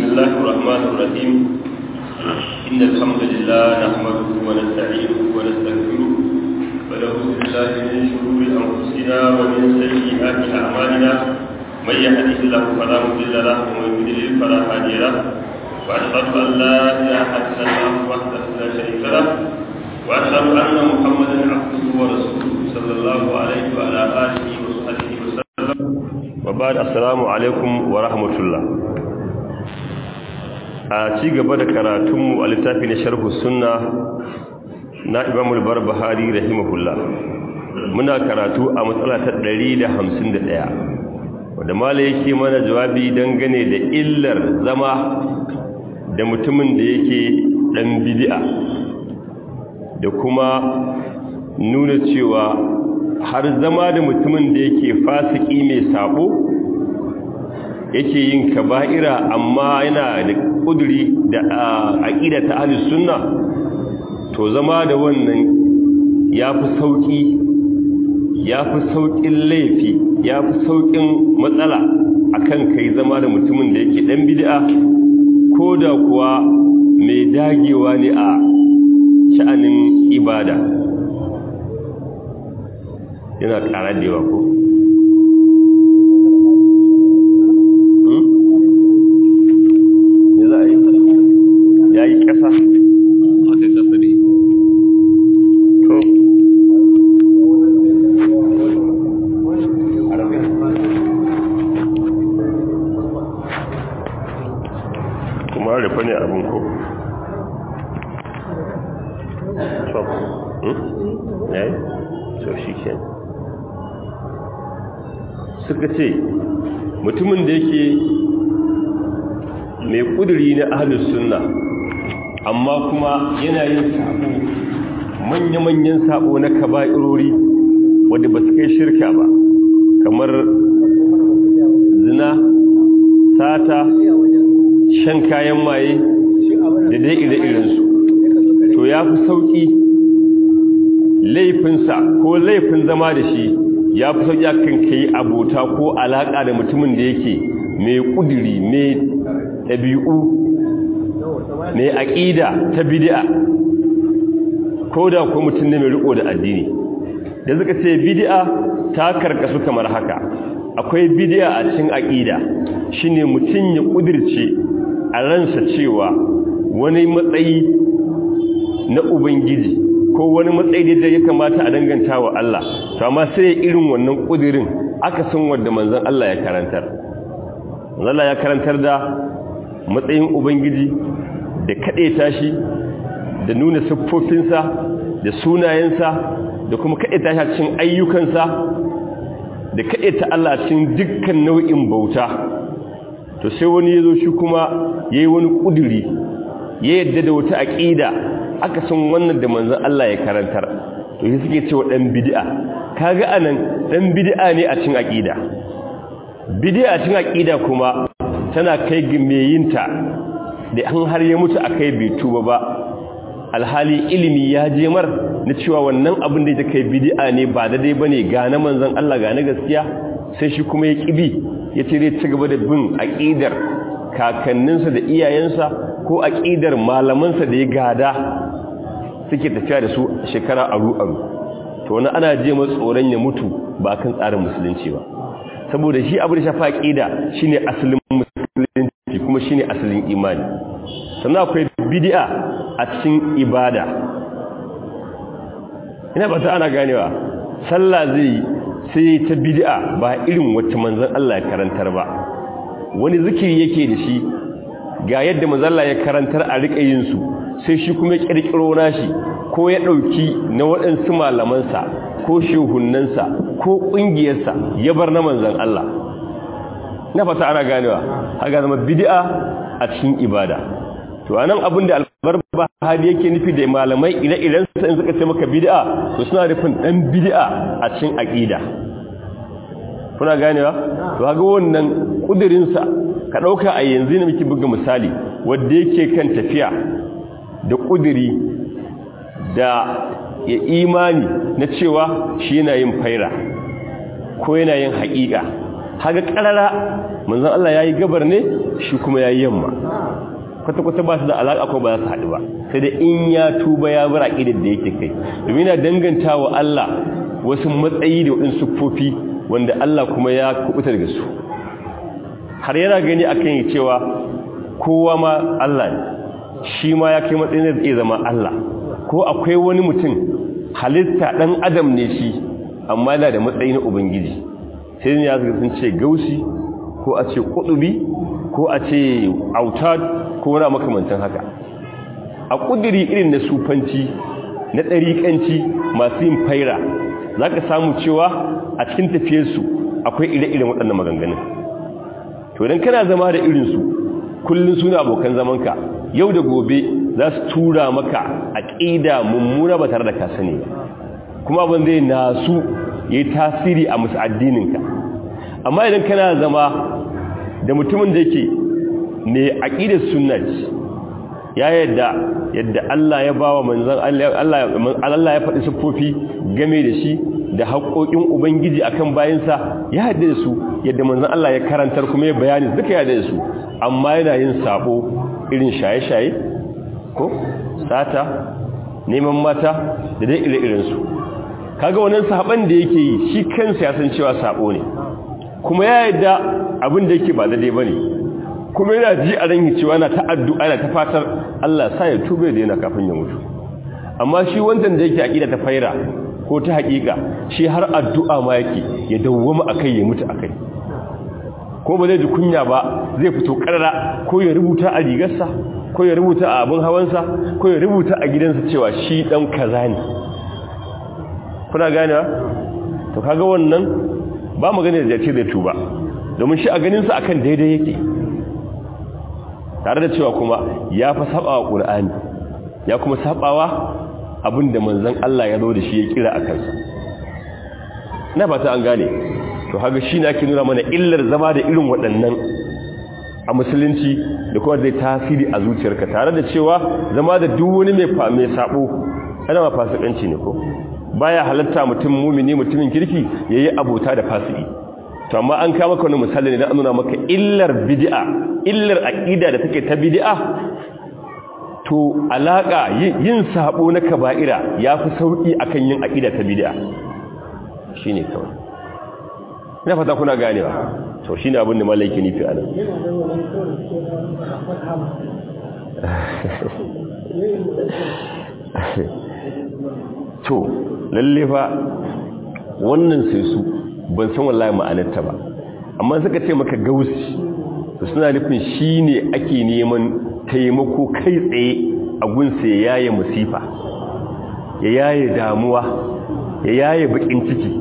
الله الرحمن الرحيم إن الحمد لله نحمده ونستعينه ونستغفره ونعوذ بالله من شرور أنفسنا ومن سيئات أعمالنا من يهده الله فلا مضل له ومن يضلل فلا هادي له وأشهد أن لا إله إلا الله وحده لا شريك له وأشهد أن محمدا عبده ورسوله صلى الله عليه وعلى آله وصحبه وسلم وبعد السلام عليكم ورحمة الله a ci gaba da karatunmu a littafi na sharhu sunna na imamul barbahari rahimahullah muna karatu a matsala ta 151 wadda mala yake mana jawabi dangane da illar zama da mutumin da yake dan bid'a da kuma nuna cewa har zama da mutumin da yake fasiki mai sabo yake yin kaba'ira amma yana da kuduri da aqida ta ahlus sunna to zama da wannan yafi sauki yafi saukin laifi yafi saukin matsala akan kai zama da mutumin da yake dan bid'a koda kuwa mai dagewa ne a sha'anin ibada yana ƙara da yawa ko ya yi ƙasa kuma rufe ne abin ko top ya yi so shi ke suka ce mutumin da yake mai kuduri na ahalus sunna amma kuma yana yin sabo manya-manyan sabo na kaba'irori wadda ba su kai shirka ba kamar zina sata shan kayan maye da dai ire-irensu to ya fi sauƙi laifinsa ko laifin zama da shi ya fi sauƙi akan kai abota ko alaƙa da mutumin da yake mai ƙudiri mai ɗabi'u mai aƙida ta bidi'a ko da ko mutum ne mai riko da addini da suka ce bidi'a ta karkasu kamar haka akwai bidi'a a cikin aƙida shine mutum ya ƙudirce a ransa cewa wani matsayi na ubangiji ko wani matsayi da ya kamata a danganta wa Allah to amma sai irin wannan ƙudirin aka san wanda manzon Allah ya karantar manzon Allah ya karantar da matsayin ubangiji da kaɗe tashi da nuna siffofinsa da sunayensa da kuma kaɗe tashi a cikin ayyukansa da kaɗe ta Allah cikin dukkan nau'in bauta to sai wani ya zo shi kuma ya yi wani ƙuduri ya yadda da wata aƙida aka san wannan da manzan Allah ya karantar to shi suke cewa ɗan bidi'a kaga anan ɗan bidi'a ne a cikin aƙida bidi'a a cikin aƙida kuma tana kai ga meyinta da an har ya mutu akai bai tuba ba alhali ilimi ya je mar na cewa wannan abin da ya kai bid'a ne ba daidai bane ga na manzon Allah ga na gaskiya sai shi kuma ya kibi ya ce zai ci gaba da bin aqidar kakanninsa da iyayensa ko aqidar malamansa da ya gada suke tafiya da su shekara aru aru to wani ana je masa tsoron ya mutu ba kan tsarin musulunci ba saboda shi abu da shafa aqida shine asalin musulunci kuma shine asalin imani sannan akwai bid'a a cikin ibada ina ba ta ana ganewa sallah zai sai ta bid'a ba irin wacce manzon Allah ya karantar ba wani zikiri yake da shi ga yadda manzon Allah ya karantar a rika yin su sai shi kuma ya kirkiro nashi ko ya dauki na waɗansu malamansa ko shehunnansa ko ƙungiyarsa ya bar na manzon Allah na fata ana ganewa haka zama bid'a a cikin ibada to anan abin da albarba hadi yake nufi da malamai ire-iren su in suka ce maka bid'a to suna nufin dan bid'a a cikin aqida kuna ganewa to kaga wannan kudirin sa ka dauka a yanzu ne muke buga misali wanda yake kan tafiya da kudiri da ya imani na cewa shi yana yin faira ko yana yin haƙiƙa haga karara manzon Allah yayi gabar ne shi kuma yayi yamma kwata kwata ba su da alaka ko ba za su haɗu ba sai da in ya tuba ya bar aqidar da yake kai domin yana dangantawa Allah wasu matsayi da wadin siffofi wanda Allah kuma ya kubuta daga su har yana gani akan cewa kowa ma Allah ne shi ma ya kai matsayin da zai zama Allah ko akwai wani mutum halitta dan adam ne shi amma yana da matsayi na ubangiji sai ne ya sun ce gausi ko a ce kudubi ko a ce autad ko wani makamantan haka a kudiri irin na sufanci na ɗariƙanci masu yin faira za ka samu cewa a cikin tafiyarsu akwai ire-iren waɗannan maganganun to idan kana zama da irinsu kullum suna abokan zamanka yau da gobe za su tura maka aƙida mummuna ba tare da ka sani ba kuma abin zai nasu ya yi tasiri a musu addininka amma idan kana zama da mutumin da yake ne aƙidar sunnat ya yadda yadda Allah ya bawa manzon Allah ya faɗi siffofi game da shi da haƙoƙin ubangiji akan bayansa ya yadda da su yadda manzon Allah ya karantar kuma ya bayani duka ya yadda da su amma yana yin sabo irin shaye-shaye ko sata neman mata da dai ire-irensu kaga wannan saban da yake yi shi kansa ya san cewa sabo ne kuma ya yadda abin da yake ba daidai bane kuma yana ji a ran cewa na ta addu'a na ta fatar Allah sa ya tube da yana kafin ya mutu amma shi wancan da yake aqida ta faira ko ta hakika shi har addu'a ma yake ya dawwama akai ya mutu akai ko ba zai ji kunya ba zai fito karara ko ya rubuta a rigarsa ko ya rubuta a abin hawansa ko ya rubuta a gidansa cewa shi dan kaza ne kuna ganewa to kaga wannan ba mu gane da ce zai tuba domin shi a ganinsa akan daidai yake tare da cewa kuma ya fa sabawa qur'ani ya kuma sabawa abinda manzon Allah ya zo da shi ya kira a kansa na fata an gane to haka shi ne ake nuna mana illar zama da irin waɗannan a musulunci da kuma zai tasiri a zuciyarka tare da cewa zama da duk wani mai mai sabo ana ma fasikanci ne ko baya halatta mutum mumini mutumin kirki yayi abota da fasiki to amma an kama maka wani misali ne dan nuna maka illar bid'a illar aqida da take ta bid'a to alaka yin sabo na kaba'ira yafi sauki akan yin aqida ta bid'a shine kawai ina fata kuna ganewa to shine abin da malaiki nufi anan to lalle fa wannan sai su ban san wallahi ma'anarta ba amma suka ce maka gausi to suna nufin shine ake neman taimako kai tsaye a gunsa ya yaye musifa ya yaye damuwa ya yaye bakin ciki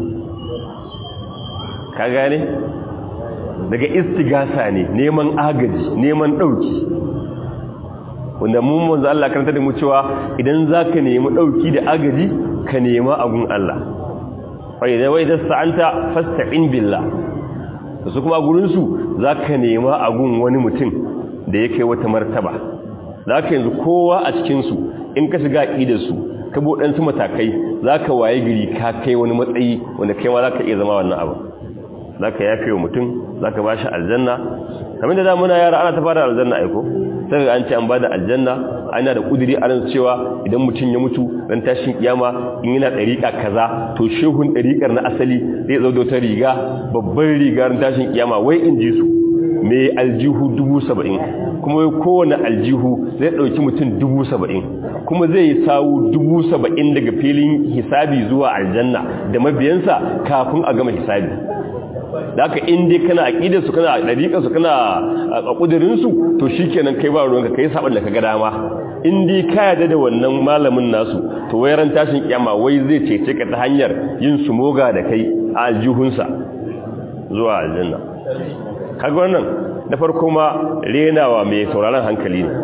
ka gane daga istigasa ne neman agaji neman dauki wanda mun manzo Allah karanta da mu cewa idan zaka nemi dauki da agaji ka nema agun Allah fa idan wai dasta'anta fasta'in billah to su kuma gurin su zaka nema agun wani mutum da yake wata martaba zaka yanzu kowa a cikin su in ka shiga aqidar su ka bo dan su matakai zaka waye gari ka kai wani matsayi wanda kai ma zaka iya zama wannan abu zaka yafe wa mutum zaka bashi aljanna kamar da muna yara ana ta fara aljanna aiko sai an ce an bada aljanna ana da kudiri a ran cewa idan mutum ya mutu ran tashin kiyama in yana dariƙa kaza to shehun dariƙar na asali zai zo da wata riga babban riga ran tashin kiyama wai in ji su mai aljihu dubu saba'in kuma wai kowane aljihu zai ɗauki mutum dubu saba'in kuma zai yi sawu dubu saba'in daga filin hisabi zuwa aljanna da mabiyansa kafin a gama hisabi da haka in dai kana aqidar su kana dariƙar su kana a kudirin su to shikenan kai ba ruwanka kai saban da kaga dama in dai ka yarda da wannan malamin nasu to wayaran tashin kiyama wai zai cece ka ta hanyar yin su moga da kai a aljihunsa zuwa aljanna kaga wannan na farko ma renawa mai sauraron hankali ne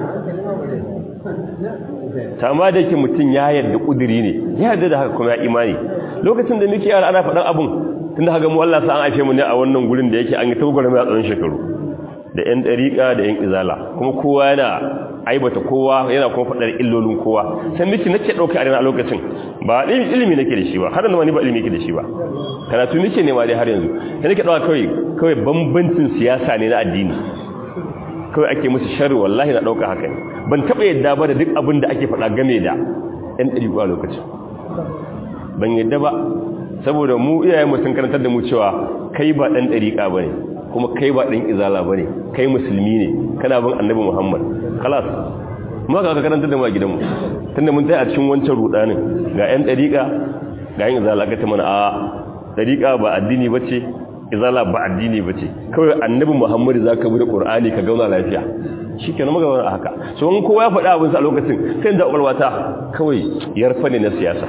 amma da yake mutum ya yarda kudiri ne ya yarda da haka kuma ya imani lokacin da muke yara ana faɗan abun tunda haka mu Allah sa an aife mu ne a wannan gurin da yake an yi tagwar mai a tsawon shekaru da yan dariƙa da yan izala kuma kowa yana aibata kowa yana kuma faɗar illolin kowa sai miki nake ɗauka a lokacin ba ilimi nake da shi ba har yanzu wani ba ilimi nake da shi ba karatu nake nema dai har yanzu sai nake ɗauka kawai kawai bambancin siyasa ne na addini kawai ake musu sharri wallahi na ɗauka haka ne ban taɓa yadda ba da duk abin da ake faɗa game da yan ɗariƙa a lokacin ban yadda ba saboda mu iyayen mu sun karantar da mu cewa kai ba ɗan ɗariƙa ba ne kuma kai ba ɗan izala ba ne kai musulmi ne kana bin annabi muhammad kalas ma ka karantar da mu a gidanmu tunda mun tai a cikin wancan rudanin ga yan dariƙa ga yan izala ka ta mana a dariƙa ba addini bace izala ba addini bace kawai annabi muhammad zaka bi da qur'ani ka gauna lafiya shikenan muka zauna haka so in kowa ya faɗa abin sa a lokacin sai da ƙwaƙwalwata kawai yarfa ne na siyasa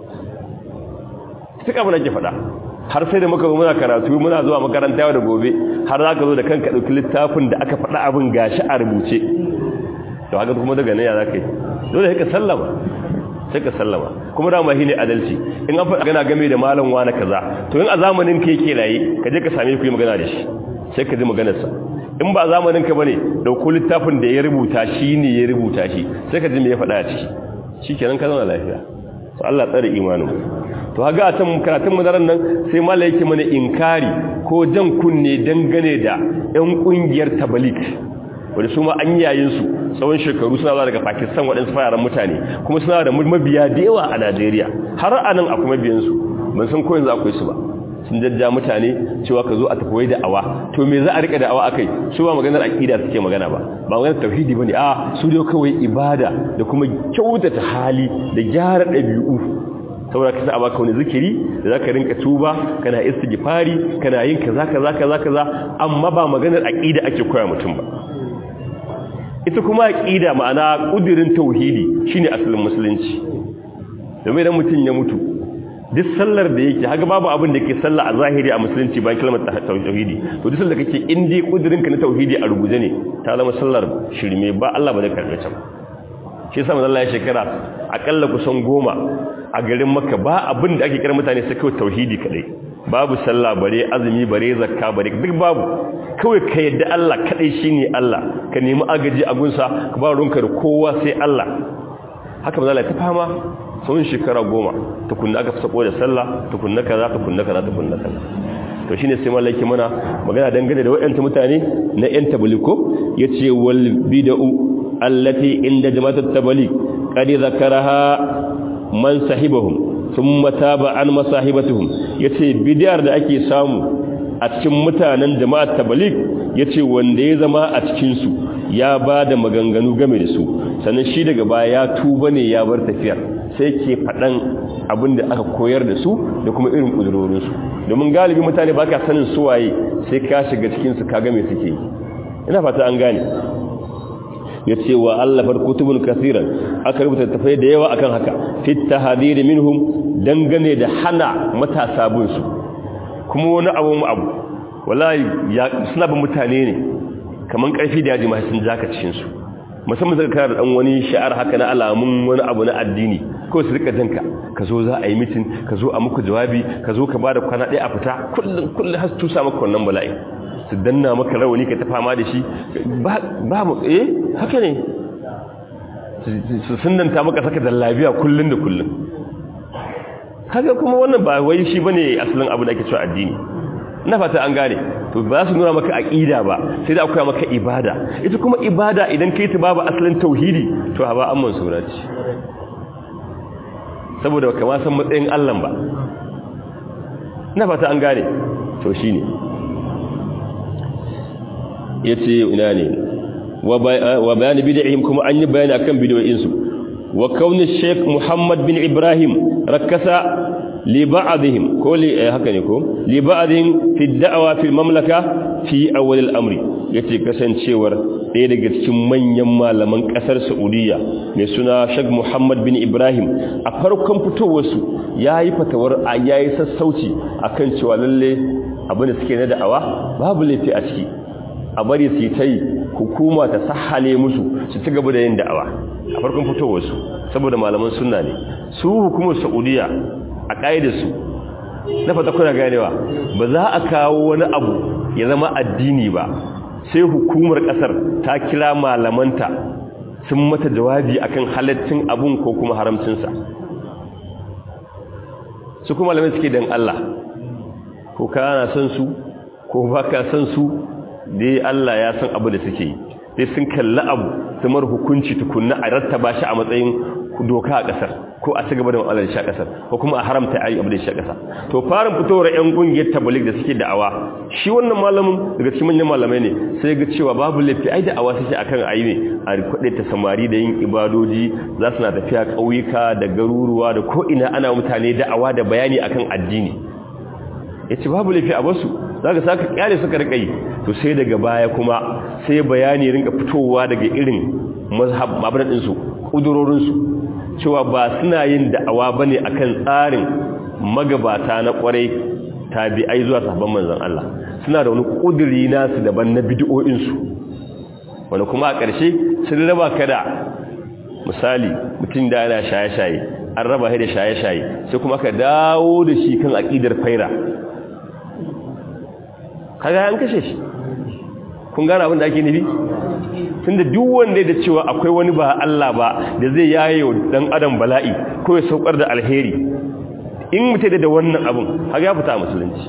duk abin da ke faɗa har sai da muka zo muna karatu muna zuwa makaranta yau da gobe har za ka zo da kanka ɗauki littafin da aka faɗa abin gashi a rubuce to haka kuma daga nan ya za ka yi dole ka sallama sai ka sallama kuma dama shi ne adalci in an faɗa gana game da malam wani kaza to in a zamanin ka yake raye ka je ka same ku yi magana da shi sai ka ji maganarsa in ba zamanin ka bane dauko littafin da ya rubuta shi ne ya rubuta shi sai ka ji me ya faɗa a ciki shikenan ka zauna lafiya to Allah tsare imanin to haga a can karatun madaran nan sai mala yake mana inkari ko jan kunne dangane da yan kungiyar tabalik wanda su ma an yayin su tsawon shekaru suna zuwa daga Pakistan waɗansu fararen mutane kuma suna da mabiya da yawa a Najeriya har anan akwai mabiyan su ban san ko yanzu akwai su ba sun jajja mutane cewa ka zo a tafi da awa to me za a rika da awa akai su ba maganar aqida suke magana ba ba maganar tauhidi bane a su dai kawai ibada da kuma kyautata hali da gyara ɗabi'u saboda ka sa a baka wani zikiri da zaka rinka tuba kana istighfari kana yin kaza kaza kaza kaza amma ba maganar aqida ake koya mutum ba ita kuma aqida ma'ana kudirin tauhidi shine asalin musulunci domin idan mutum ya mutu duk sallar da yake haka babu abin da ke sallah a zahiri a musulunci bayan kalmar tauhidi to duk sallar da kake in dai kudirin ka na tauhidi a ruguje ne ta zama sallar shirme ba Allah ba zai karbe ta shi yasa manzo Allah ya shekara akalla kusan goma a garin Makka ba abin da ake kira mutane sai kawai tauhidi kadai babu sallah bare azumi bare zakka bare duk babu kawai ka yadda Allah kadai shine Allah ka nemi agaji a gunsa ka ba runka da kowa sai Allah haka manzo Allah ta fama tsawon shekara goma tukunna aka sako da sallah tukunna kaza tukunna kaza tukunna kaza to shine sai mallaki mana magana dangane da wayanta mutane na yan tabliko yace wal bid'u allati inda jama'at tabalik qad zakaraha man sahibahum thumma taba an masahibatuhum yace bid'ar da ake samu a cikin mutanen jama'at tabalik yace wanda ya zama a cikin su ya bada maganganu game da su sannan shi daga baya ya tuba ne ya bar tafiyar sai ke faɗan abin da aka koyar da su da kuma irin ƙudurorinsu domin galibi mutane ba ka sanin suwaye sai ka shiga cikinsu ka game suke yi ina fata an gane ya ce wa allafar kutubun kasiran aka rubuta tafai da yawa akan haka fitta hadiri minhum dangane da hana matasa bunsu kuma wani abu mu abu wallahi suna bin mutane ne kamar ƙarfi da yaji ma sun jaka cikinsu musamman zaka kara dan wani sha'ar haka na alamun wani abu na addini ko su rika jinka ka zo za a yi mitin ka zo a muku jawabi ka zo ka bada kwana ɗaya a fita kullum kullum har su tusa maka wannan bala'i su danna maka rawani ka ta fama da shi ba mu eh haka ne su sunanta maka saka da lafiya kullum da kullum haka kuma wannan ba wai shi bane asalin abu da ake cewa addini na fata an gane to ba su nuna maka aqida ba sai da akwai maka ibada ita kuma ibada idan kai ta babu asalin tauhidi to ba amman surati saboda baka ma san matsayin Allah ba na fata an gane to shine yace ina ne wa bayani bid'ihim kuma an yi bayani akan bid'o'in su wa kauni Sheikh Muhammad bin Ibrahim rakasa li ba'dihim ko li haka ne ko li ba'dihim fi da'wa fi mamlaka fi awwal al-amri yace kasancewar ɗaya daga cikin manyan malaman ƙasar Saudiya mai suna Sheikh Muhammad bin Ibrahim a farkon fitowar su yayi fatawar yayi sassauci akan cewa lalle abin da suke na da'awa babu laifi a ciki a bari su ta yi hukuma ta sahale musu su ci gaba da yin da'awa a farkon fitowar su saboda malaman sunna ne su hukumar Saudiya a ƙa'idarsu na fata kuna ganewa ba za a kawo wani abu ya zama addini ba sai hukumar kasar ta kira malamanta sun mata jawabi akan halaccin abun ko kuma haramcinsa su kuma malamai suke dan Allah ko kana son su ko baka son su dai Allah ya san abu da suke yi sai sun kalli abu su mar hukunci tukunna a rattaba shi a matsayin doka a kasar ko a cigaba da mu'amalar shi a kasar ko kuma a haramta ayi abu da shi a kasar to farin fitowar yan kungiyar tabligh da suke da'awa shi wannan malamin daga cikin manyan malamai ne sai ga cewa babu laifi ai da'awa suke akan ayi ne a kwade ta samari da yin ibadoji za su na tafiya kauyuka da garuruwa da ko ina ana mutane da'awa da bayani akan addini yace babu laifi a basu zaka saka kyale suka rika yi to sai daga baya kuma sai bayani rinka fitowa daga irin mazhab mabradin su kudurorin su cewa ba suna yin da'awa bane akan tsarin magabata na kwarai tabi'ai zuwa sahabban manzon Allah suna da wani kuduri nasu daban na bid'o'in su wanda kuma a ƙarshe sun raba ka da misali mutum da yana shaye-shaye an raba shi da shaye-shaye sai kuma ka dawo da shi kan aqidar faira kaga an kashe shi kun gane abin da ake nufi tunda duk wanda da cewa akwai wani ba Allah ba da zai yaye wa dan adam bala'i ko ya saukar da alheri in mutai da wannan abin kaga ya fita a musulunci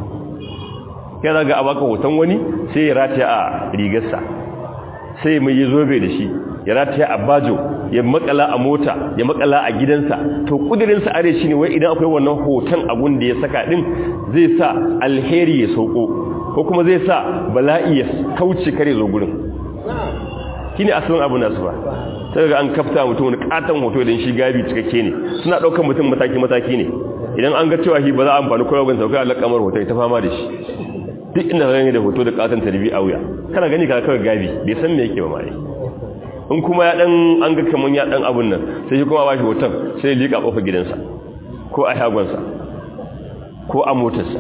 ya zaga abaka hoton wani sai ya rataya a rigarsa sai mai yi zobe da shi ya rataya a bajo ya makala a mota ya makala a gidansa to kudirinsa are shi ne wai idan akwai wannan hoton abun da ya saka din zai sa alheri ya sauko ko kuma zai sa bala'i ya kauce kare zo gurin shine asalin abu nasu ba sai ga an kafta mutum wani katon hoto idan shi gabi cikakke ne suna daukar mutum mataki mataki ne idan an ga cewa shi ba za a amfani kowa ban sauka Allah kamar hoto ta fama da shi duk inda gani da hoto da katon tarbi a wuya kana gani ka kawai gabi bai san me yake ba mai in kuma ya dan an ga kaman ya dan abun nan sai shi kuma ba shi hoton sai ya lika kofar gidansa ko a shagonsa ko a motarsa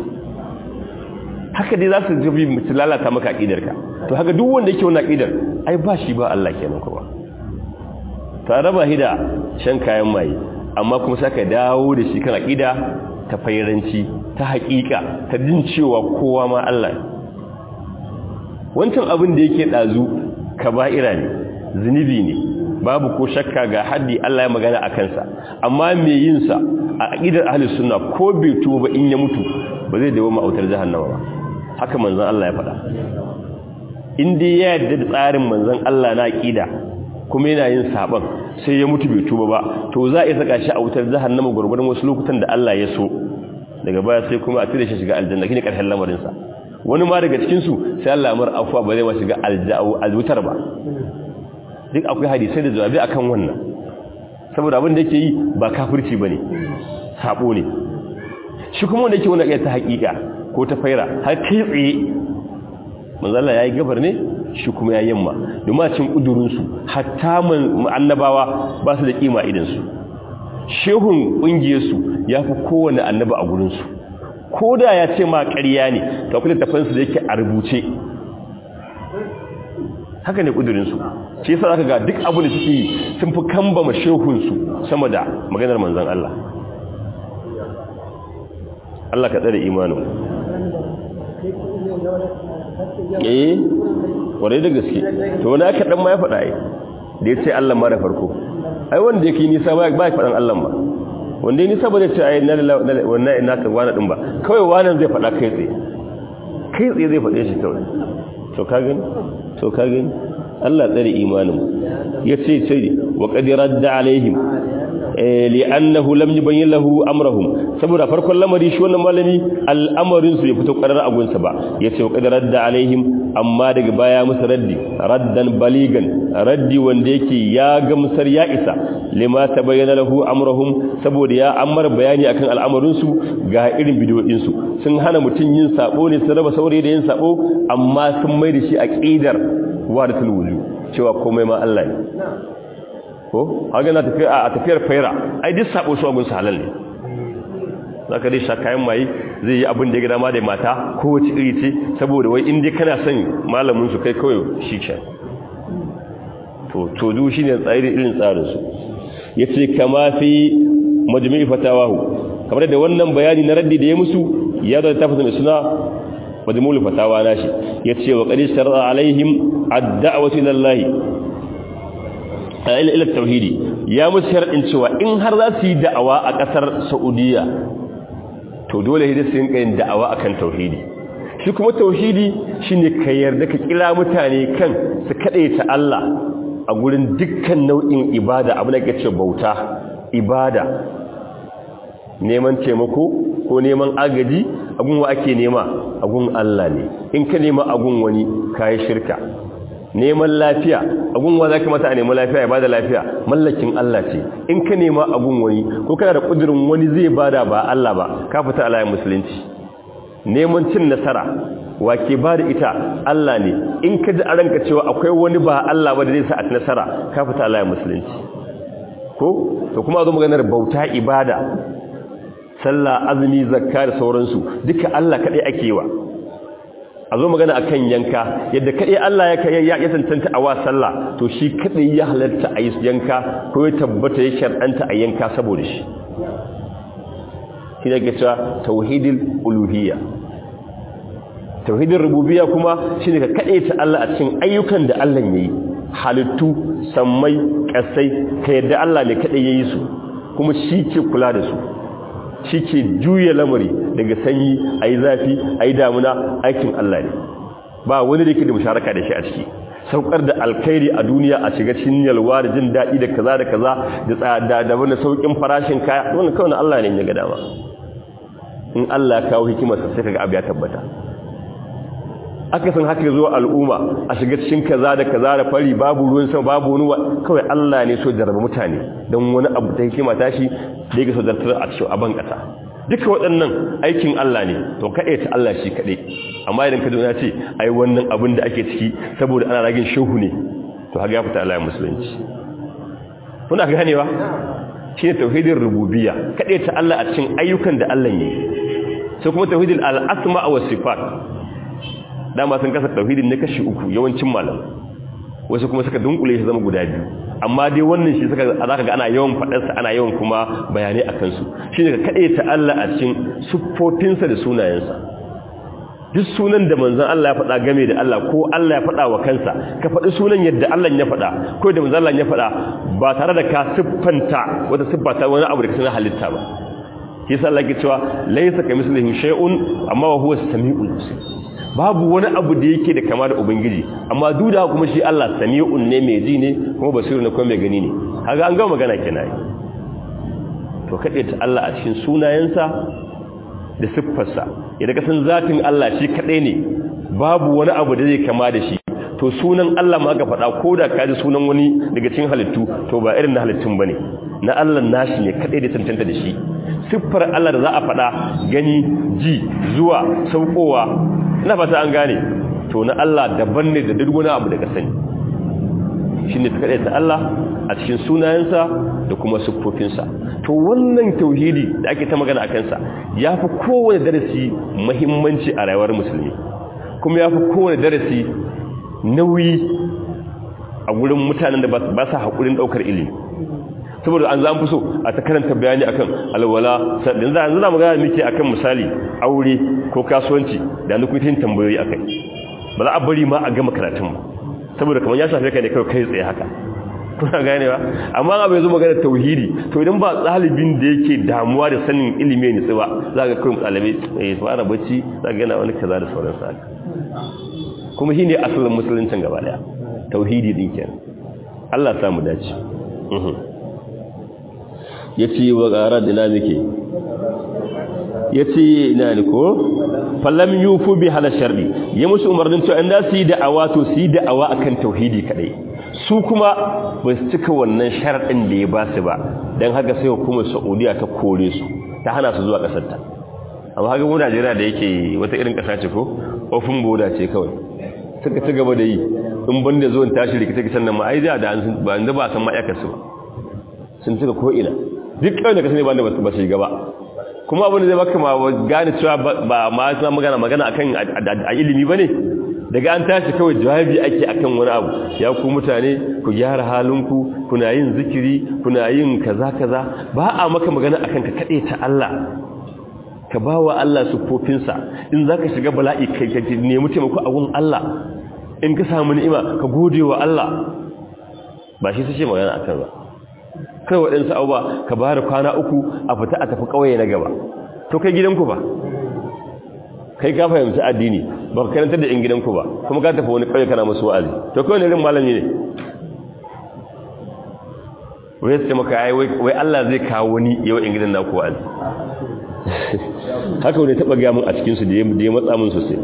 haka dai za su jabi mutu lalata maka aƙidarka to haka duk wanda yake wani aƙidar ai ba shi ba Allah kenan kuma ta raba shi da shan kayan maye amma kuma saka dawo da shi kan aƙida ta fairanci ta haƙiƙa ta jin cewa kowa ma Allah wancan abin da yake ɗazu kaba'ira ne zunubi ne babu ko shakka ga haddi Allah ya magana a kansa amma mai yin sa a aƙidar ahlus sunna ko bai tuba ba in ya mutu ba zai dawo ma'autar jahannama ba haka manzon Allah ya faɗa in dai ya yarda da tsarin manzon Allah na aqida kuma yana yin saban sai ya mutu bai tuba ba to za a yi saka shi a wutar jahannama gurgurdan wasu lokutan da Allah ya so daga baya sai kuma a tire shi shiga aljanna kine karshen lamarin sa wani ma daga cikin su sai Allah ya mar afwa ba zai ma shiga aljutar ba duk akwai hadisi da jawabi akan wannan saboda abin da yake yi ba kafirci bane sabo ne shi kuma wanda yake wani iya ta hakika ko ta faira har kai tsaye manzala ya yi gabar ne shi kuma ya yamma domin cin ƙudurinsu hatta annabawa ba su da ƙima idansu shehun ƙungiyarsu ya fi kowane annaba a gurinsu ko da ya ce ma ƙarya ne ta kula tafansu da yake a rubuce haka ne ƙudurinsu shi yasa zaka ga duk abu da suke yi sun fi kambama shehunsu sama da maganar manzan Allah Allah ka tsare imanin eh kwarai da gaske to wani aka dan ma ya faɗa ai da ya ce Allah ma da farko ai wanda yake nisa ba ba faɗan Allah ma wanda ya nisa ba zai ce ai na wannan ina ka wani din ba kawai wannan zai faɗa kai tsaye kai tsaye zai faɗe shi kawai to ka gani to ka gani Allah tsare imanin yace ce wa qad radda alaihim li'annahu lam yubayyin lahu amrahum saboda farkon lamari shi wannan malami al'amarin su ya fito karar agunsa ba yace wa qad radda alaihim amma daga baya musu raddi raddan baligan raddi wanda yake ya gamsar ya isa lima tabayyana lahu amrahum saboda ya ammar bayani akan al'amarin su ga irin bidiyoyin su sun hana mutun yin sabo ne sun raba saurayi da yin sabo amma sun mai da shi aqidar wadatul wujud cewa komai ma Allah ne ko haka na tafiya a tafiyar faira ai duk sabo su abun halal ne zaka dai sha kayan mai zai yi abin da ya ga dama da mata ko wace iri ce saboda wai in dai kana son malamin su kai kawai shi ke to to du shine tsari irin tsarin su yace kama fi majmu'i fatawahu kamar da wannan bayani na raddi da ya musu ya da tafsirin suna majmul fatawa nashi yace wa qad shar'a alaihim ad-da'watu ila Allah ila ila tauhidi ya musu shar'in cewa in har za su yi da'awa a kasar Saudiya to dole hidda su rinka yin da'awa akan tauhidi shi kuma tauhidi shine ka yarda ka kira mutane kan su ta Allah a gurin dukkan nau'in ibada abu da kace bauta ibada neman taimako ko neman agaji agun wa ake nema agun Allah ne in ka nema agun wani kai shirka neman lafiya agun wa zaka mata a neman lafiya ya bada lafiya mallakin Allah ce in ka nema agun wani ko kana da kudirin wani zai bada ba Allah ba ka fita alayin musulunci neman cin nasara wake ba da ita Allah ne in ka ji a ranka cewa akwai wani ba Allah ba da zai sa a nasara ka fita alayin musulunci ko to kuma zo maganar bauta ibada sallah azumi zakka da sauransu duka Allah kadai ake wa a zo magana akan yanka yadda kadai Allah ya ya ya tantance a wa sallah to shi kadai ya halarta a yi yanka ko ya tabbata ya shar'anta a yanka saboda shi shi ne ke cewa tauhidul uluhiyya tauhidin rububiyya kuma shine ka ta Allah a cikin ayyukan da Allah yayi halittu sammai kasai ka yadda Allah ne kadai yayi su kuma shi ke kula da su shi ke juya lamari daga sanyi ayi zafi ayi damuna aikin Allah ne ba wani da yake da musharaka da shi a ciki saukar da alkhairi a duniya a shiga cikin yalwa da jin daɗi da kaza da kaza da tsada da wani saukin farashin kaya wannan kawai Allah ne ya ga dama in Allah ya kawo hikimarsa sai kaga abu ya tabbata aka san haka zuwa al'umma a shiga cikin kaza da kaza da fari babu ruwan sama babu wani kawai Allah ne so jarraba mutane don wani abu ta hikima tashi da yake so zartar a cikin aban kasa duka waɗannan aikin Allah ne to kaɗai ta Allah shi kaɗai amma idan ka ya ce ai wannan abin da ake ciki saboda ana ragin shehu ne to haka ya fita Allah musulunci kuna ganewa shi ne tauhidin rububiyya kaɗai ta Allah a cikin ayyukan da Allah yi sai kuma tauhidin al'asma wa sifat dama sun kasa tauhidin ne kashi uku yawancin malam wasu kuma suka dunkule shi zama guda biyu amma dai wannan shi suka zaka ga ana yawan fadarsa ana yawan kuma bayanai akan su shine ka kade ta Allah a cikin siffofinsa da sunayensa duk sunan da manzon Allah ya faɗa game da Allah ko Allah ya faɗa wa kansa ka faɗi sunan yadda Allah ya faɗa ko da manzon Allah ya faɗa ba tare da ka siffanta wata siffata wani abu da ka sanar halitta ba yasa Allah ya cewa laysa kamislihi shay'un amma huwa as-sami'ul basir babu wani abu da yake da kama da ubangiji amma duda kuma shi Allah sami'un ne mai ji ne kuma basiru ne kuma mai gani ne kaga an ga magana kenan to kade ta Allah a cikin sunayensa da siffarsa idan ka san zatin Allah shi kadai ne babu wani abu da zai kama da shi to sunan Allah ma ka faɗa ko da ka ji sunan wani daga cikin halittu to ba irin na halittun bane na Allah nashi ne kadai da tantanta da shi siffar Allah da za a faɗa gani ji zuwa saukowa ina fata an gane to na Allah daban ne da duk wani abu da ka sani shine kadai ta Allah a cikin sunayensa da kuma siffofinsa to wannan tauhidi da ake ta magana akan sa yafi kowane darasi muhimmanci a rayuwar musulmi kuma yafi kowane darasi nauyi a gurin mutanen da ba sa hakurin daukar ilimi saboda an zan fi so a ta karanta bayani akan alwala yanzu yanzu za mu gana miki akan misali aure ko kasuwanci da ni kuitin tambayoyi akai ba za a bari ma a gama karatun ba saboda kamar ya shafe ka ne kai kai tsaye haka kuna gane ba amma abu yanzu magana tauhidi to idan ba ɗalibin da yake damuwa da sanin ilimi ne tsawa za ga kawai ɗalibai eh su ana bacci za ga yana wani kaza da sauran sa kuma shine asalin musuluncin gaba daya tauhidi din kenan Allah ya samu dace ya ce wa ƙara da muke ya ce ina ne ko fallam yufu bi hala sharri ya musu umarnin cewa inda su yi da'awa to su yi da'awa akan tauhidi kadai su kuma ba su cika wannan sharaɗin da ya ba su ba don haka sai hukumar saudiya ta kore su ta hana su zuwa ƙasar ta amma haka mu najeriya da yake wata irin ƙasa ce ko ofin boda ce kawai suka ci gaba da yi in banda zuwan tashi rikita-rikitan nan ma ai da ba an ba san ma'aikasu ba sun cika ko'ina duk kawai da ka sani ba da ba su gaba kuma abin da zai baka ma gane cewa ba ma suna magana magana akan a ilimi ba ne daga an tashi kawai jawabi ake akan wani abu ya ku mutane ku gyara halinku kuna yin zikiri kuna yin kaza kaza ba a maka magana akan ka kaɗe ta Allah ka ba wa Allah sufofinsa in za ka shiga bala'i kai ka nemi taimako a gun Allah in ka samu ni'ima ka gode wa Allah ba shi su ce magana a kan ba kai waɗansu abuwa ka ba da kwana uku a fita a tafi ƙauye na gaba to kai gidanku ba kai ka fahimci addini ba ka karantar da in gidanku ba kuma ka tafi wani ƙauye kana musu wa'azi to kai wani irin malami ne wai sai maka ai wai Allah zai kawo wani yau in gidan naku wa'azi haka wani taɓa gaya mun a cikinsu da ya matsa mun sosai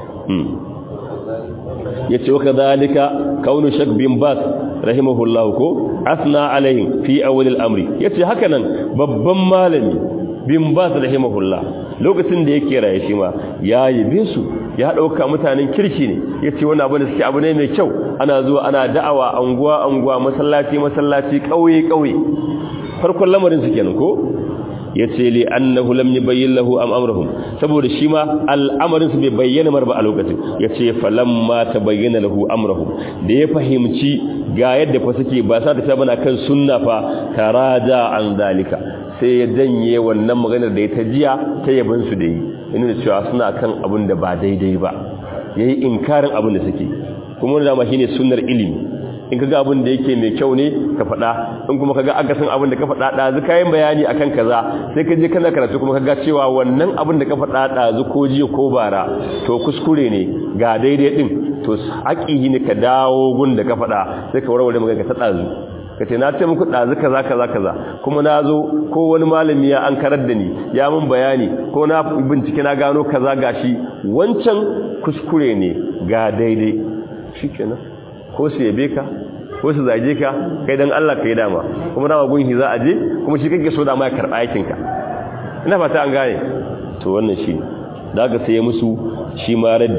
ya ce waka zalika kaunu shak bin bas rahimahullahu ko asna alaihim fi awwalil amri yace haka nan babban malami bin bas rahimahullah lokacin da yake raye shi ma ya yabe su ya dauka mutanen kirki ne yace wannan abu da suke abu ne mai kyau ana zuwa ana da'awa anguwa anguwa masallaci masallaci kauye kauye farkon lamarin su kenan ko yace li annahu lam yubayyin lahu am amruhum saboda shi ma al'amarin su bai bayyana mar ba a lokacin yace falamma tabayyana lahu amruhum da ya fahimci ga yadda fa suke ba sa ta bana kan sunna fa taraja an zalika sai ya danye wannan maganar da ya ta jiya ta yaban su da yi ina cewa suna kan abin da ba daidai ba yayi inkarin abin da suke kuma wannan ma shine sunnar ilimi in kaga abin da yake mai kyau ne ka faɗa in kuma kaga aka san abin da ka faɗa ɗazu kayan bayani akan kaza sai ka je kana karatu kuma kaga cewa wannan abin da ka faɗa ɗazu ko jiya ko bara to kuskure ne ga daidai din to haƙi ne ka dawo gun da ka faɗa sai ka warware magana ka ta ɗazu ka ce na ce muku ɗazu kaza kaza kaza kuma na zo ko wani malami ya an karar da ni ya mun bayani ko na bincike na gano kaza gashi wancan kuskure ne ga daidai shikenan ko su yabe ka ko su zage ka kai dan Allah kai dama kuma dama gunhi za a je kuma shi kake so dama ya karba aikin ka ina fata an gane to wannan shi daga sai musu shi ma raddi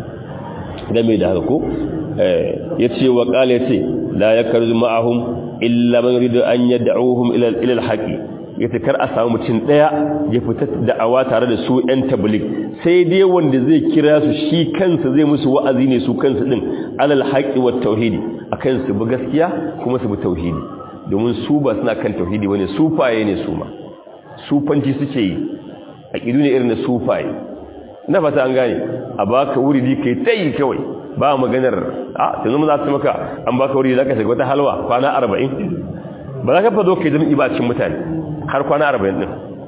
game da haka ko eh yace wa qala yace la yakarzu ma'ahum illa man yuridu an yad'uhum ila ila al-haqi yace kar a samu mutum daya ya fita da'awa tare da su ɗan tabligh sai dai wanda zai kira su shi kansa zai musu wa'azi ne su kansu din alal haqqi wat tauhidi akan su bi gaskiya kuma su bi tauhidi domin su ba suna kan tauhidi bane sufaye ne su ma sufanci suke yi aqidu ne irin da sufaye ina fata an gane a baka wuridi kai tayi kawai ba maganar a yanzu mu za su maka an baka wuridi zaka shiga wata halwa kwana 40 ba za ka fado kai jami'i ba cikin mutane har kwana 40 din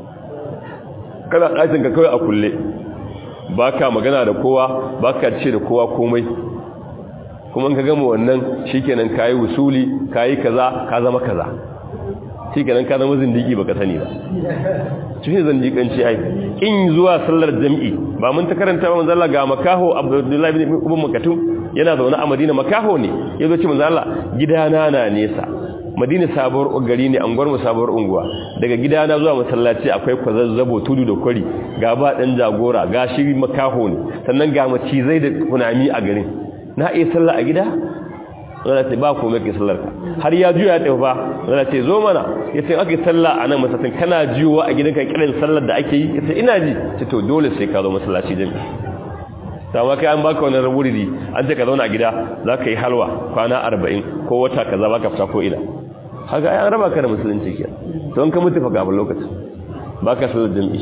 kana ɗakin ka kawai a kulle ba ka magana da kowa ba ka ce da kowa komai kuma ka gama wannan shi kenan ka yi wusuli ka yi kaza ka zama kaza shi kenan ka zama zindigi ba ka sani ba shi ne zindiganci ai in zuwa sallar jam'i ba mun ta karanta ba manzala ga makaho abdullahi bin ibn makatum yana zaune a madina makaho ne ya zo ce manzala gidana na nesa madina sabuwar gari ne anguwar mu sabuwar unguwa daga gidana zuwa masallaci akwai kwazazzabo tudu da kwari ga ba dan jagora ga shi makaho ne sannan ga macizai da kunami a garin na iya sallah a gida wanda ce ba komai ke sallar ka har ya juya ya tafi ba wanda ce zo mana ya ce ake sallah a nan masallacin kana jiyowa a gidanka kiran sallar da ake yi ya ce ina ji ce to dole sai ka zo masallaci jami'i sama kai an baka wani raburidi an ce ka zauna a gida za ka yi halwa kwana arba'in ko wata kaza baka fita ko ina haka ai an raba ka da musulunci ke don ka mutu fa kafin lokacin ba ka sallar jam'i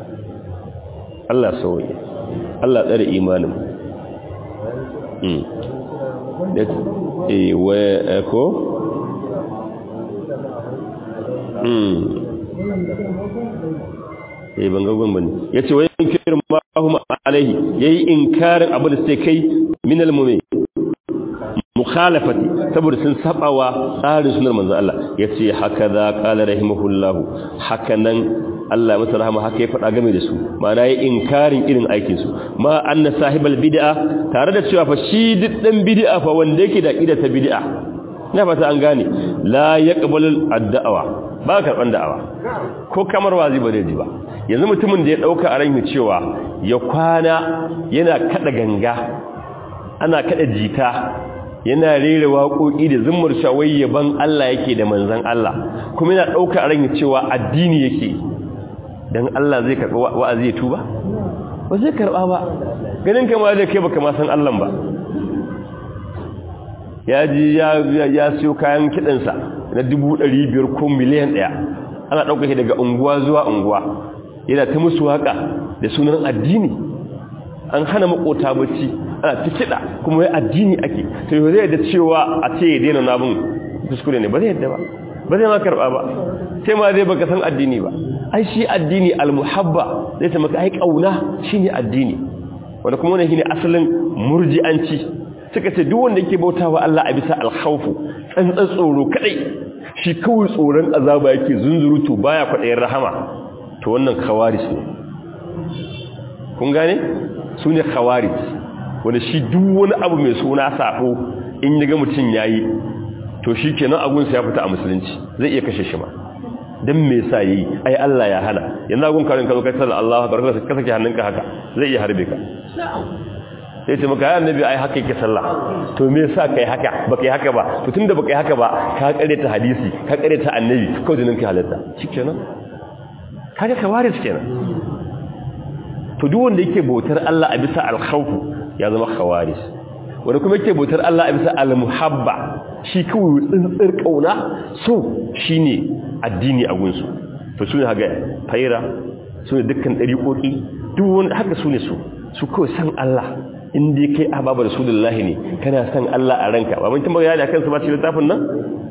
Allah sauye Allah tsare imanin mm da eh wa ko mm eh ban ga gun bane yace wa yankir mahum alaihi yayi inkarin abu da sai kai min al-mu'min mukhalafati saboda sun sabawa tsarin sunar manzo Allah yace haka za qala rahimahullah hakanan Allah masa rahama haka ya faɗa game da su ma'ana yi inkarin irin aikin su ma anna sahibal bid'a tare da cewa fa shi diddan bid'a fa wanda yake da ida ta bid'a ina fata an gane la yaqbalu ad-da'wa ba karban da'awa ko kamar wazi ba zai ji ba yanzu mutumin da ya dauka a ran cewa ya kwana yana kada ganga ana kada jita yana rera waƙoƙi da zummar shawai yaban Allah yake da manzan Allah kuma yana ɗauka a ran cewa addini yake don Allah zai karɓi wa'azi ya tuba ba zai karɓa ba ganin kama da kai baka ma san Allah ba ya ji ya siyo kayan kiɗansa na dubu ɗari biyar ko miliyan ɗaya ana ɗauka shi daga unguwa zuwa unguwa yana ta musu waka da sunan addini an hana makota bacci ana ta kiɗa kuma ya addini ake to yau zai da cewa a ce ya daina nabin kuskure ne ba zai yadda ba ba zai ma karɓa ba sai ma zai baka san addini ba ai shi addini almuhabba zai ta maka ai kauna shine addini wanda kuma wannan shine asalin murji'anci suka ce duk wanda yake bautawa Allah a bisa alkhawfu tsantsan tsoro kadai shi kawai tsoron azaba yake zunzurutu baya kwadayin rahama to wannan khawarij ne kun gane su ne khawarij wanda shi duk wani abu mai suna sabo in yaga mutun yayi to shi kenan agunsa ya fita a musulunci zai iya kashe shi ma dan me yasa yi ai Allah ya hana yanzu agun karin ka zo kai sallallahu Allahu akbar ka sake hannunka haka zai iya harbe ka sai ce maka ya annabi ai haka yake sallah to me yasa kai haka baka yi haka ba to tunda baka yi haka ba ka kare ta hadisi ka kare ta annabi kawai jinin ka halatta shikenan kaga kawaris kenan to duk wanda yake bautar Allah a bisa al-khawf ya zama khawaris wanda kuma yake bautar Allah a bisa al-muhabba shi kawai tsintsir kauna so shine addini a gunsu to sune haga faira sune dukkan dariƙoƙi duk wanda haka sune su su kawai san Allah in dai kai ababa rasulullahi ne kana san Allah a ranka ba mun tambaya da kansu ba cikin littafin nan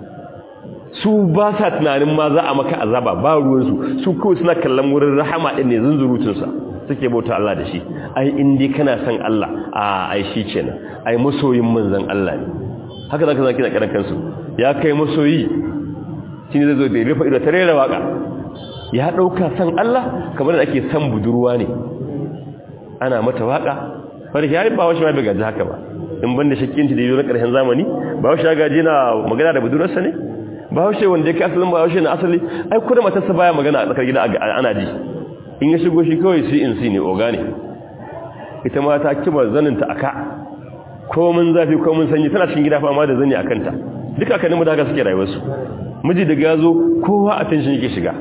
su ba sa tunanin ma za a maka azaba ba ruwansu su kawai suna kallon wurin rahama ɗin ne zunzurutunsa suke bauta Allah da shi ai in dai kana san Allah a ai shi kenan ai masoyin manzon Allah ne haka zaka zaki da karan kansu ya kai masoyi shine zai zo da rufa ido ta rera waka ya dauka san Allah kamar da ake san budurwa ne ana mata waka farki yayi ba washi ma bai gaji haka ba in banda shakkinci da yiwu na karshen zamani ba washi ya gaji na magana da budurarsa ne ba washe wanda yake asalin ba washe na asali ai kuma matarsa baya magana a tsakar gida ana ji in ya shigo shi kawai si in si ne oga ne ita ma ta kiba zaninta aka komin zafi komin sanyi tana cikin gida fama da zani a kanta duka aka nemi da haka suke rayuwarsu miji daga ya zo kowa a tension yake shiga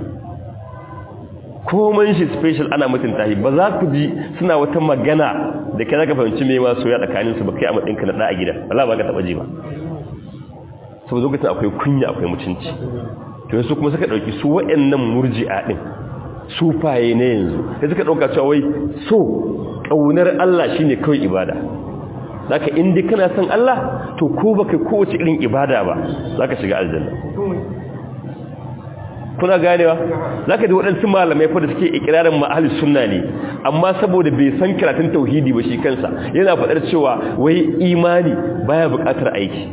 komin shi special ana mutunta shi ba za ku ji suna wata magana da kai zaka fahimci me ma soya tsakaninsu ba kai a matsayinka na da a gida Allah ba ka taba ji ba saboda lokacin akwai kunya akwai mutunci to su kuma suka dauki su wayannan murji'a din sufaye ne yanzu sai suka dauka cewa wai so kaunar Allah shine kawai ibada zaka indai kana son Allah to ko baka kowace irin ibada ba zaka shiga aljanna kuna ganewa zaka ji waɗansu malamai fa da suke ikirarin ma ahlus sunna ne amma saboda bai san karatun tauhidi ba shi kansa yana faɗar cewa wai imani baya buƙatar aiki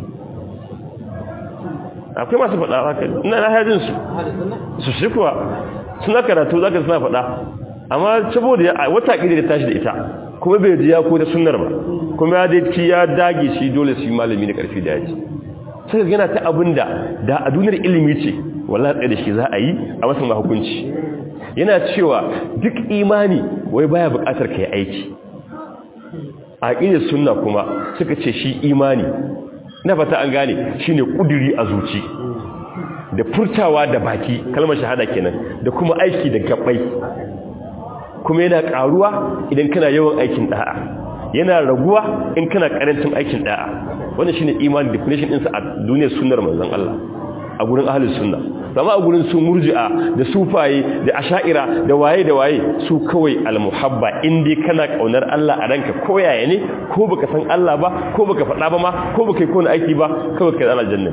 akwai masu faɗa haka ina na hajjin su su shi kuwa suna karatu zaka suna faɗa amma saboda wata ƙiri da tashi da ita kuma bai ji ya ko da sunnar ba kuma ya dai ya dage shi dole su yi malami da ƙarfi da yaji sai yana ta abin da da a duniyar ilimi ce wallahi tsaye da shi za a yi a masan hukunci yana cewa duk imani wai baya buƙatar ka yi aiki a ƙirar sunna kuma suka ce shi imani na fata an gane shine kuduri a zuci da furtawa da baki kalmar shahada kenan da kuma aiki da gabbai kuma yana karuwa idan kana yawan aikin da'a yana raguwa in kana karancin aikin da'a wannan shine imani definition ɗinsa a duniyar sunnar manzon Allah a gurin ahlus sunna amma a gurin su murji'a da sufaye da asha'ira da waye da waye su kawai almuhabba in dai kana kaunar Allah a ranka ko yaya ne ko baka san Allah ba ko baka faɗa ba ma ko baka yi kona aiki ba kawai kai zana janna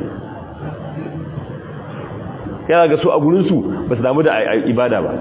yana ga su a gurin su ba su damu da ibada ba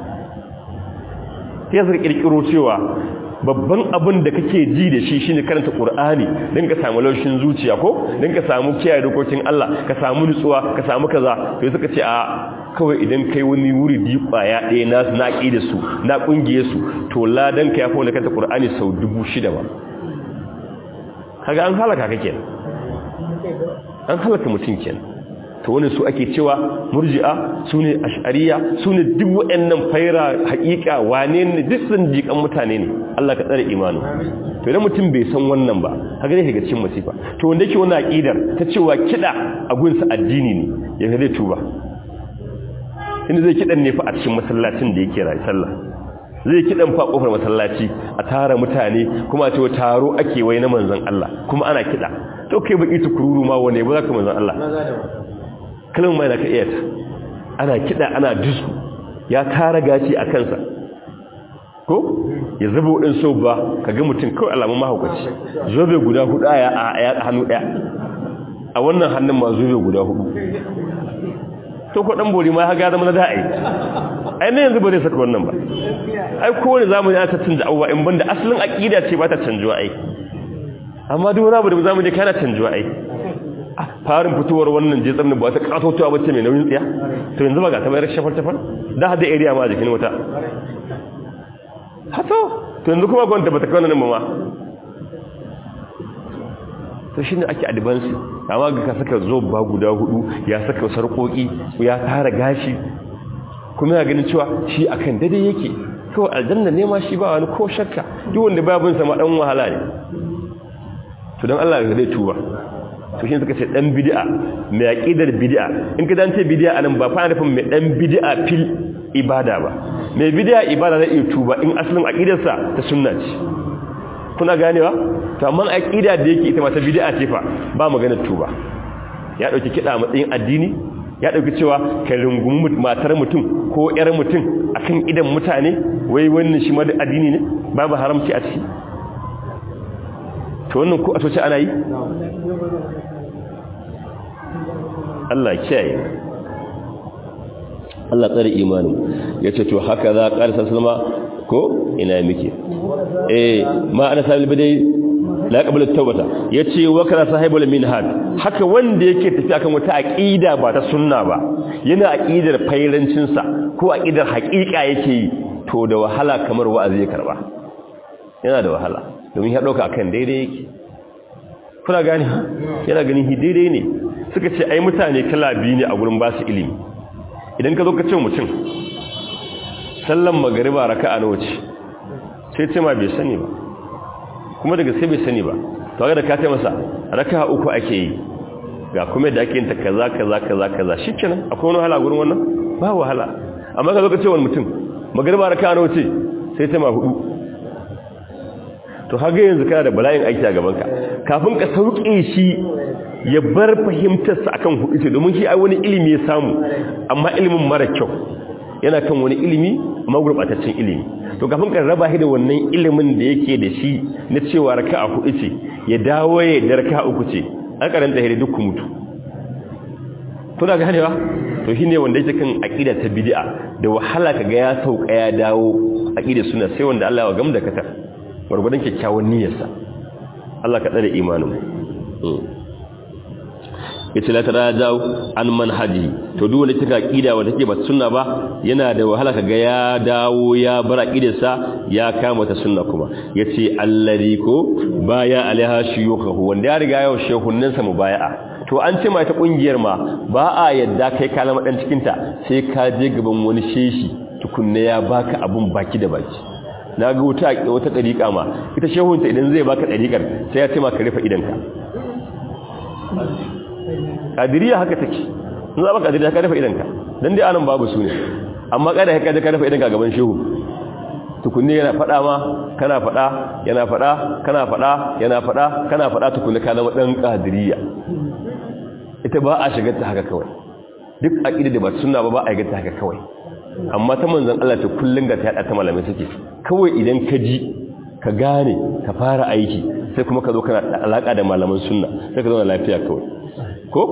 sai su kirkiro cewa babban abin da kake ji da shi shine karanta Qur'ani dan ka samu laushin zuciya ko dan ka samu kiyaye dokokin Allah ka samu nutsuwa ka samu kaza to suka ce a kawai idan kai wani wuri di kwaya ɗaya na na da su na kungiye su to ladan ka yafi wanda karanta Qur'ani sau 6000 ba kaga an halaka kake an halaka mutum kenan to wani su ake cewa murji'a su ne ash'ariya su ne duk waɗannan faira haƙiƙa wane ne duk sun jiƙan mutane ne Allah ka tsare imanu to idan mutum bai san wannan ba haka ne daga cikin masifa to wanda yake wannan aqidar ta cewa kida a gunsa addini ne ya zai tuba inda zai kidan ne fa a cikin masallacin da yake rayi sallah zai kidan fa kofar masallaci a tara mutane kuma a ce taro ake wai na manzon Allah kuma ana kida to kai baki tukururu ma wane ba za ka manzon Allah kalmar mai na ka iya ta ana kiɗa ana disku ya tara gaci a kansa ko ya zuba waɗin so ba ka ga mutum kawai alamun mahaukaci zobe guda hudu a hannu ɗaya a wannan hannun ma zobe guda hudu to ko ɗan bori ma ya zama na da'ai ai na yanzu ba zai saka wannan ba ai kowane zamani ya ta canza abubuwa in banda asalin aƙida ce ba ta canjuwa ai amma duk wani abu da zamani kana canjuwa ai farin fitowar wannan jetsar da ba ta katotowa bace mai nauyin tsiya to yanzu ba ga ta bayar shafar shafar da hada area ma a jikin wata hato to yanzu kuma gwanta ba ta kawo nan ma to shi ne ake advance amma ga ka saka zoba guda hudu ya saka sarƙoƙi ya tara gashi kuma ya ganin cewa shi akan daidai yake kawai aljanna ne ma shi ba wani ko shakka duk wanda babin sa ma dan wahala ne to dan Allah ya zai tuba to shi suka ce dan bid'a mai aqidar bid'a in ka dace bid'a anan ba fa nufin mai dan bid'a fil ibada ba mai bid'a ibada zai iya tuba in asalin aqidarsa ta sunna ce kuna ganewa to amma aqida da yake ita ma ta bid'a ce fa ba magana tuba ya dauki kida matsayin addini ya dauki cewa ka rungumi matar mutum ko yar mutum akan idan mutane wai wannan shi ma da addini ne babu haramci a ciki to wannan ko a soce ana yi Allah kiyaye Allah tsare imanin yace to haka za ƙarsa salma ko ina miki eh ma ana sabil bidai la qabla tawbata yace wa kana sahibul minhaj haka wanda yake tafi akan wata aqida ba ta sunna ba yana aqidar fairancin sa ko aqidar haqiqa yake yi to da wahala kamar wa'azi ya karba yana da wahala domin ya dauka akan daidai yake kuna gani yana ganin hi daidai ne suka ce ai mutane kala biyu ne a gurin ba su ilimi idan ka zo ka ce mutum sallan magariba raka'a nawa ce sai ce ma bai sani ba kuma daga sai bai sani ba to ga da ka ce masa raka'a uku ake yi ga kuma da ake yin ta kaza kaza kaza kaza shikenan akwai wani wahala gurin wannan ba wahala amma ka zo ka ce wani mutum magariba raka'a nawa ce sai ce ma hudu to haga yanzu kana da bala'in aiki a gabanka kafin ka sauke shi ya bar fahimtarsa akan hudu ce domin shi ai wani ilimi ya samu amma ilimin mara kyau yana kan wani ilimi amma gurbataccen ilimi to kafin ka raba shi da wannan ilimin da yake da shi na cewa raka'a hudu ce ya dawo ya da raka'a uku ce an karanta hire duk mutu kuna ganewa to shine wanda yake kan aqida ta bid'a da wahala kaga ya sauka ya dawo aqida suna sai wanda Allah ya gamda katar gwargwadon kyakkyawan niyyarsa Allah ka tsare imanin yace la tarajau an manhaji to duk wanda take aqida wanda take ba sunna ba yana da wahala kaga ya dawo ya bar aqidarsa ya kama ta sunna kuma yace alladhi ko baya alaiha shuyukhu wanda ya riga yau shehunnin sa mubaya'a to an ce mai ta kungiyar ma ba a yadda kai kalama dan cikin ta sai ka je gaban wani sheshi tukunne ya baka abun baki da baki na ga wuta wata dariƙa ma ita shehunta idan zai baka dariƙar sai ya ce ma ka rufe idanka kadiriya haka take in za ba kadiriya ka rufe idanka dan dai anan babu su ne amma kada ka ka rufe idanka gaban shehu tukunne yana fada ma kana fada yana fada kana fada yana fada kana fada tukunne ka zama dan kadiriya ita ba a shigar ta haka kawai duk aqida da ba sunna ba ba a shigar ta haka kawai amma ta manzon Allah ta kullun ga ta yada ta malamai suke kawai idan ka ji ka gane ka fara aiki sai kuma ka zo kana da alaka da malaman sunna sai ka zo lafiya kawai ko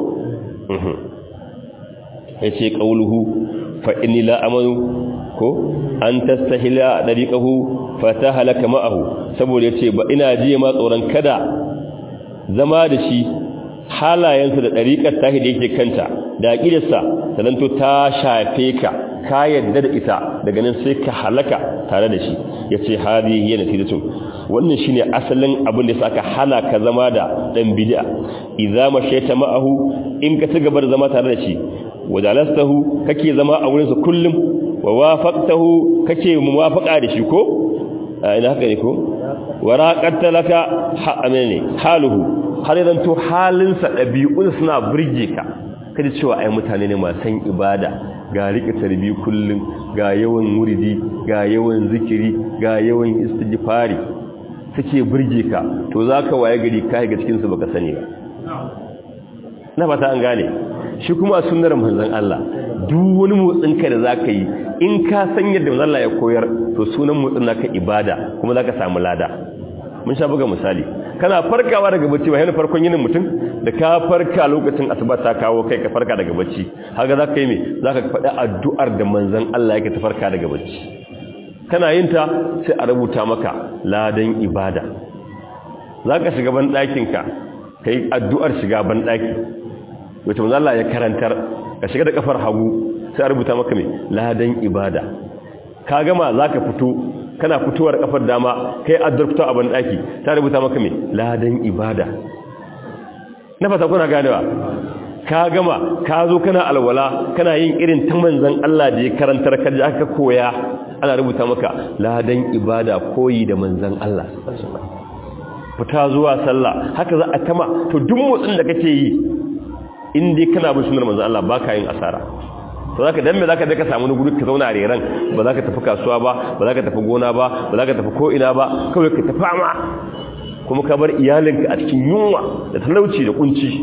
yace qauluhu fa inni la amanu ko an tastahila dariqahu fatahalaka ma'ahu saboda yace ba ina ji ma tsoron kada zama da shi halayensa da dariqar tahi da yake kanta da aqidarsa sananto ta shafe ka ka yadda da ita daga nan sai ka halaka tare da shi yace hadihi yana tidatun wannan shine asalin abin da saka hana ka zama da dan bid'a idza mashaita ma'ahu in ka ci gaba da zama tare da shi wajalastahu kake zama a wurin sa kullum wa wafaqtahu kake muwafaqa da shi ko ina haka ne ko waraqatta laka ha amene haluhu har idan to halin sa dabi'un suna burge ka kaji cewa ai mutane ne masu san ibada ga rike tarbi kullum ga yawan muridi ga yawan zikiri ga yawan istighfari suke burge ka to zaka waye gari kai ga cikin su baka sani ba na fata an gane shi kuma sunnar manzon Allah duk wani motsin ka da zaka yi in ka san yadda manzon Allah ya koyar to sunan motsin naka ibada kuma zaka samu lada mun sha buga misali kana farkawa daga bacci ba yana farkon yinin mutum da ka farka lokacin asuba ta kawo kai ka farka daga bacci haka zaka yi me zaka faɗi addu'ar da manzon Allah yake ta farka daga bacci kana yin ta sai a rubuta maka ladan ibada zaka shiga ban ɗakin ka kai addu'ar shiga ban ɗaki wata manzon Allah ya karantar ka shiga da kafar hagu sai a rubuta maka me ladan ibada ka gama zaka fito kana fitowar kafar dama kai addurfta a bandaki ta rubuta maka me ladan ibada na fata kuna ganewa ka gama ka zo kana alwala kana yin irin ta manzon Allah da ya karantar ka ji aka koya ana rubuta maka ladan ibada koyi da manzon Allah fita zuwa sallah haka za a tama to duk motsin da kake yi in dai kana bin sunnar manzon Allah baka yin asara to zaka dan me zaka je ka samu wani guri ka zauna a reran ba za ka tafi kasuwa ba ba za ka tafi gona ba ba za ka tafi ko ina ba kawai ka tafi ama kuma ka bar iyalinka a cikin yunwa da talauci da kunci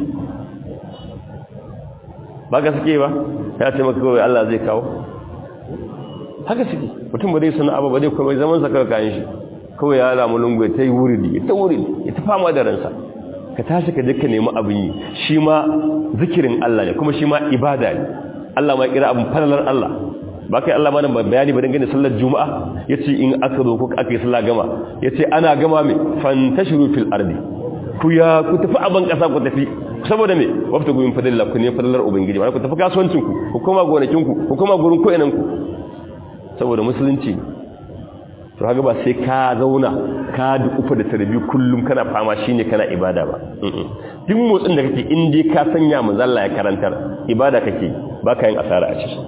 ba ka suke ba ya ce maka kawai Allah zai kawo haka suke mutum ba zai sana abu ba zai kuma zaman sa kawai kayan shi kawai ya lamu lungu ya ta yi wuridi ya ta wuridi ya ta fama da ransa ka tashi ka je ka nemi abin yi shi ma zikirin Allah ne kuma shi ma ibada ne Allah ma kira abin falalar Allah ba kai Allah mana bayani ba dangane sallar juma'a yace in aka zo ko aka yi sallah gama yace ana gama me fantashiru fil ardi ku ya ku tafi aban kasa ku tafi saboda me wafta gumin fadilla ku ne falalar ubangiji ku tafi kasuwancin ku ku koma gonakin ku ku koma gurin ko inan ku saboda musulunci to haka ba sai ka zauna ka dukufa da tarbi kullum kana fama shine kana ibada ba duk motsin da kake in dai ka sanya manzo Allah ya karantar ibada kake baka yin asara a ciki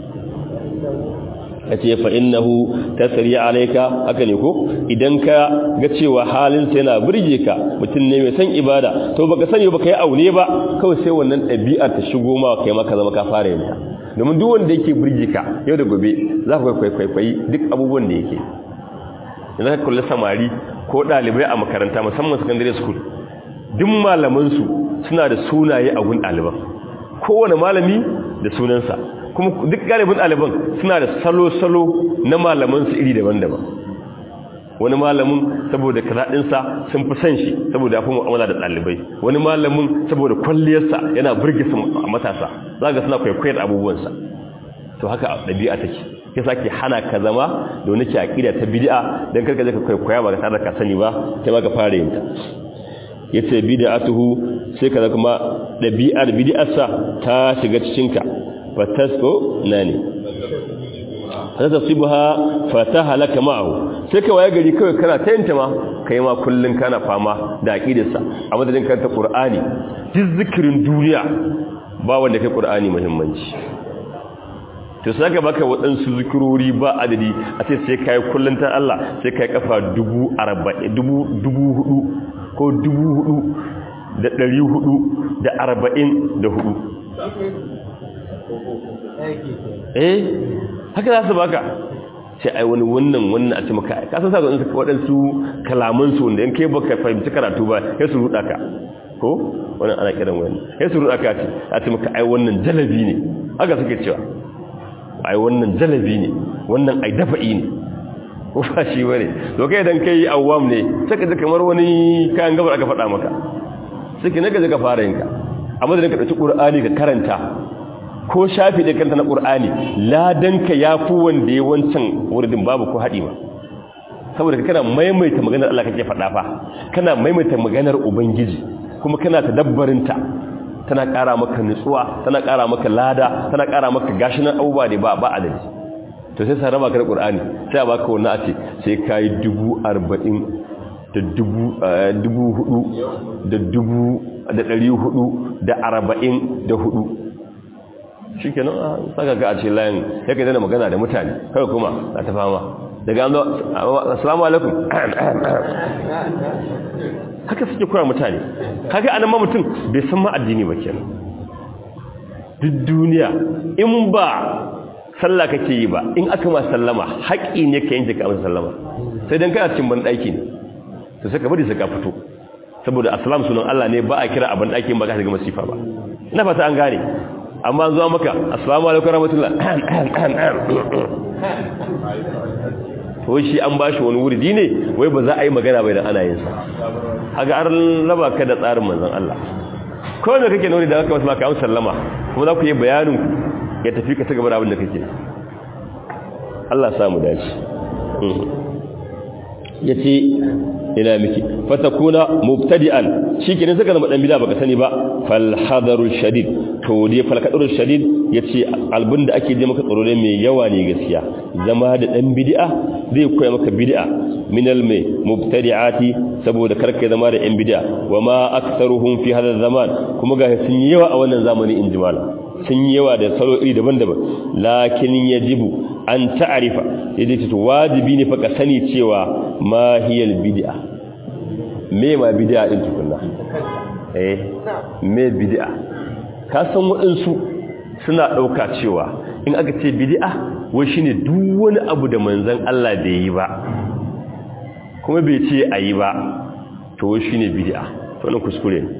yace fa innahu tasri alayka haka ne ko idan ka ga cewa halin sa yana burge ka mutum ne mai san ibada to baka sani baka yi aure ba kawai sai wannan ɗabi'ar ta shigo ma kai maka zama ka fara yin ta domin duk wanda yake burge ka yau da gobe za ka kwaikwayi duk abubuwan da yake idan ka kula samari ko ɗalibai a makaranta musamman secondary school duk malamansu suna da sunaye a gun ɗaliban kowane malami da sunansa kuma duk galibin ɗaliban suna da salo-salo na malamansu iri daban-daban wani malamin saboda kazaɗinsa sun fi san shi saboda ya fi mu'amala da ɗalibai wani malamin saboda kwalliyarsa yana burge su a matasa za ga suna kwaikwayar abubuwansa to haka ɗabi'a take ya sake hana ka zama da wani ke aƙida ta bid'a don karka zai ka kwaikwaya ba ka tare da ka sani ba ta ma ka fara yin ta ya ce bid'atuhu sai ka kuma ɗabi'ar bid'arsa ta shiga cikinka fatasko na ne ta tasibuha fata halaka ma'ahu sai ka waye gari kawai kana ta yanta ma kai ma kullun kana fama da aqidarsa a madadin karanta qur'ani duk zikirin duniya ba wanda kai qur'ani muhimmanci to sai ka baka waɗansu zikirori ba adadi a ce sai kai kullun ta Allah sai kai kafa dubu arba'in dubu dubu hudu ko dubu hudu da ɗari hudu da arba'in da hudu eh haka za su baka sai ai wani wannan wannan a ce maka ka san sa ga waɗansu kalaman su wanda in kai baka fahimci karatu ba ya su ruɗa ka ko wannan ana kiran wani ya su ruɗa ka ce a ce maka ai wannan jalabi ne haka suke cewa ai wannan jalabi ne wannan ai dafa'i ne ko ba shi bane to kai dan kai awwam ne sai ka ji kamar wani kayan gabar aka faɗa maka sai ki naga ka fara yinka amma da ka dauki qur'ani ka karanta ko shafi da kanta na qur'ani ladanka yafi wanda ya wancan wuridin babu ko hadi ba saboda kana maimaita maganar Allah kake faɗa fa kana maimaita maganar ubangiji kuma kana tadabbarin ta tana ƙara maka nutsuwa tana ƙara maka lada tana ƙara maka gashinan abubuwa da ba ba adadi to sai sa raba ka da qur'ani sai a baka wannan a ce sai kai dubu arba'in da dubu hudu da dubu da ɗari hudu da arba'in da hudu shi ke nan saka ga a ce layin ya ka zana magana da mutane kawai kuma a ta fama daga an zo assalamu alaikum haka suke kura mutane haka anan ma mutum bai san ma addini ba kenan duk duniya in ba sallah kake yi ba in aka ma sallama haƙi ne ka yanke ka amsa sallama sai dan kana cikin ban ɗaki ne to sai ka bari sai ka fito saboda assalam sunan Allah ne ba a kira abin ɗakin ba ka shiga masifa ba ina fata an gane amma zuwa maka assalamu alaikum rahmatullah to shi an bashi wani wurdi ne wai ba za a yi magana bai da ana yin sa haga an raba ka da tsarin manzon Allah ko me kake nuni da haka wasu maka an sallama kuma za ku yi bayanin ya tafi ka gaba da abin da kake Allah samu dace yace ina miki fatakuna mubtadi'an shikenan saka zama dan bid'a baka sani ba fal hadaru shadid to dai fal hadaru shadid yace albin da ake je maka tsaro ne mai yawa ne gaskiya zama da dan bid'a zai koya maka bid'a minal mai mubtadi'ati saboda karka zama da yan bid'a wama aktharuhum fi hadha zaman kuma ga sun yi yawa a wannan zamani in jimala sun yi yawa da salo iri daban-daban lakin yajibu an ta'arifa yaje to wajibi ne fa ka sani cewa ma hiyal bid'a me ma bid'a din tukunna eh me bid'a ka san waɗansu suna ɗauka cewa in aka ce bid'a wai shine duk wani abu da manzon Allah bai yi ba kuma bai ce ayi ba to wai shine bid'a to nan kuskure ne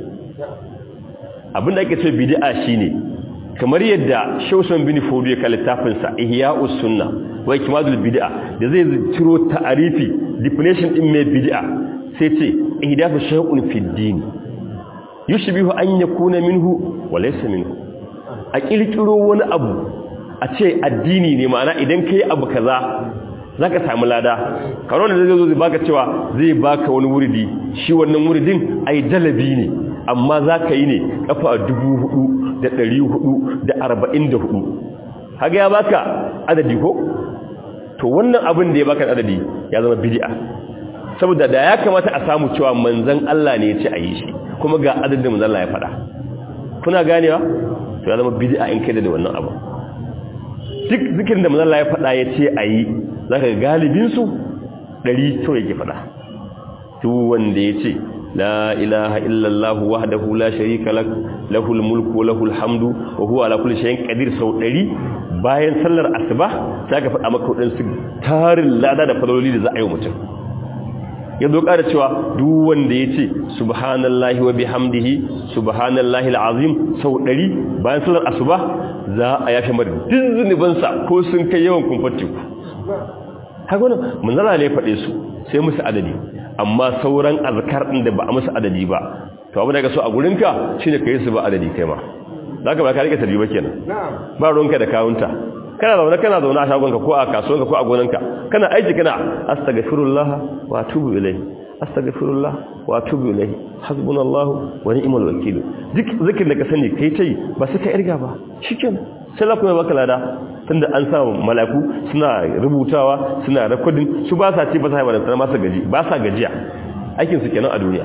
abinda ake ce bid'a shine kamar yadda Shawsan bin Fodo ya littafin sa Ihya'us Sunna wa Ikmadul Bid'a da zai ciro ta'arifi definition din mai bid'a sai ce ihdathu shay'un fi din yushbihu an yakuna minhu wa laysa minhu a kirkiro wani abu a ce addini ne ma'ana idan kai abu kaza zaka samu lada karo da zai zo zai baka cewa zai baka wani wuridi shi wannan wuridin ai dalabi ne amma zaka yi ne kafa dubu hudu da ɗari hudu da arba'in da hudu haga ya baka adadi ko to wannan abin da ya baka adadi ya zama bid'a saboda da ya kamata a samu cewa manzan Allah ne ya ce a yi shi kuma ga adadin manzan Allah ya faɗa kuna ganewa to ya zama bid'a in kai da wannan abu duk zikirin da manzan Allah ya faɗa ya ce a yi za ka galibinsu ɗari to yake faɗa duk wanda ya ce لا إله إلا الله وحده لا شريك له له الملك وله الحمد وهو على كل شيء قدير sau ɗari bayan sallar asuba sai ka faɗa maka wadansu tarin lada da fadololi da za a yi mutum ya zo ƙara cewa duk wanda ya ce subhanallahi wa bihamdihi subhanallahi alazim sau ɗari bayan sallar asuba za a yafe mar duk zunubansa ko sun kai yawan kumfar teku haka wani manzala ne faɗe su sai musu adadi amma sauran azkar ɗin da ba a musu adadi ba to abin da ka so a gurinka shi ne ka yi su ba adadi kai ma za ka ba ka rike tarbi ba kenan ba ruwanka da kawunta kana zaune kana zaune a shagonka ko a kasuwanka ko a gonanka kana aiki kana astaghfirullah wa atubu ilayhi astaghfirullah wa atubu ilayhi hasbunallahu wa ni'mal wakeel duk zikirin da ka sani kai tai ba sai ka irga ba shikenan sai la kuma baka lada tunda an sa malaku suna rubutawa suna rekodin su ba sa ci ba sa haifar da masa gaji ba sa gajiya aikin su kenan a duniya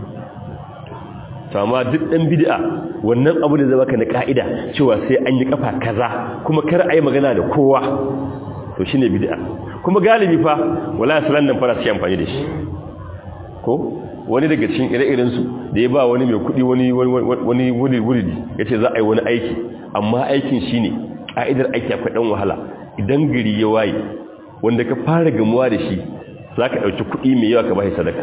to amma duk dan bid'a wannan abu da zai baka na ka'ida cewa sai an yi kafa kaza kuma kar a yi magana da kowa to shine bid'a kuma galibi fa wala salan nan fara sai amfani da shi ko wani daga cikin ire-iren su da ya ba wani mai kudi wani wani wuri wuri yace za a yi wani aiki amma aikin shine ka'idar aiki akwai dan wahala idan gari ya waye wanda ka fara gamuwa da shi zaka dauki kudi mai yawa ka bai sadaka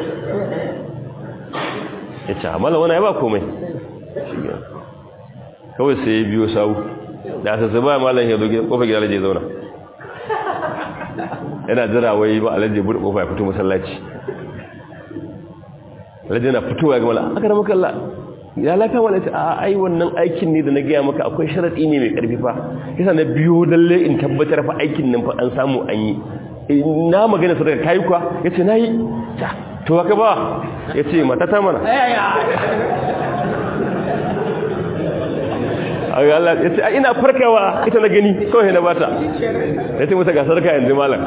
yace amala wani ba komai kawai sai ya biyo sawu da asa ba malam ya zo kofar gida alaje zauna yana jira wai ba alaje bude kofa ya fito masallaci alaje na fitowa ga malam aka da maka Allah ya lafiya wala ce a ai wannan aikin ne da na gaya maka akwai sharadi ne mai karfi fa yasa na biyo dalle in tabbatar fa aikin nan fa an samu an yi na magana sadaka kai kuwa yace nayi to haka ba yace mata ta mana ai Allah yace ina farkawa ita na gani kawai na bata yace mata ga sarka yanzu malam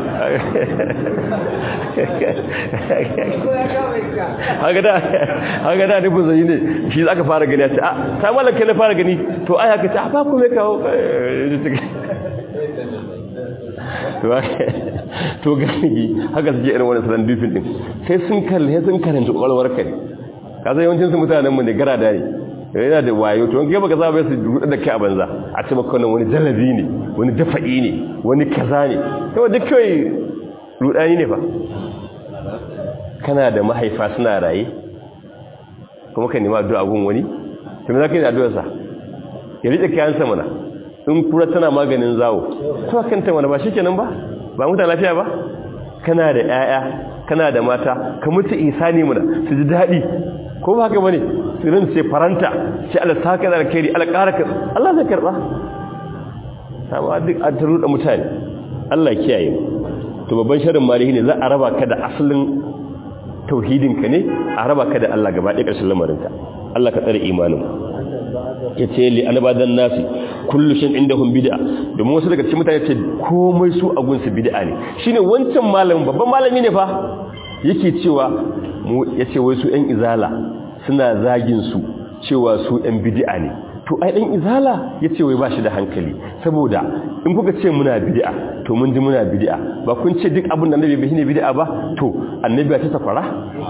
haka da haka da ne buzayi ne shi zaka fara gani yace a ta malam kai na fara gani to ai haka ta ba ku me kawo to gani haka suke irin wani sanan dufin din sai sun kalle sai sun karanta kwalwar kai kaza yawancin su mutanen mu ne gara da ne yana da wayo to in baka zaba su rudu da kai a banza a ce maka wani jalabi ne wani dafa'i ne wani kaza ne to duk kai rudani ne fa kana da mahaifa suna raye kuma ka nema addu'a gun wani to me zaka yi da addu'ar sa ya rike kayansa mana in kura tana maganin zawo to kanta mana ba shikenan ba ba mutan lafiya ba kana da 'ya'ya kana da mata ka mutu isani mana su ji daɗi ko ba haka bane sirin sai faranta sai Allah saka da alkhairi Allah ƙara ka Allah zai karba amma duk an taru da mutane Allah kiyaye to babban sharrin malihi ne za a raba ka da asalin tauhidin ka ne a raba ka da Allah gaba ɗaya ƙarshen lamarin ka Allah ka tsare imanin yace li anbadan nasi kullu shin indahum bid'a domin wasu daga cikin mutane ce komai su a gunsu bid'a ne shine wancan malamin babban malami ne fa yake cewa mu yace wai su ɗan izala suna zagin su cewa su ɗan bid'a ne to ai ɗan izala yace wai bashi da hankali saboda in kuka ce muna bid'a to mun ji muna bid'a ba kun ce duk abin da annabi bai shine bid'a ba to annabi ya ce sakwara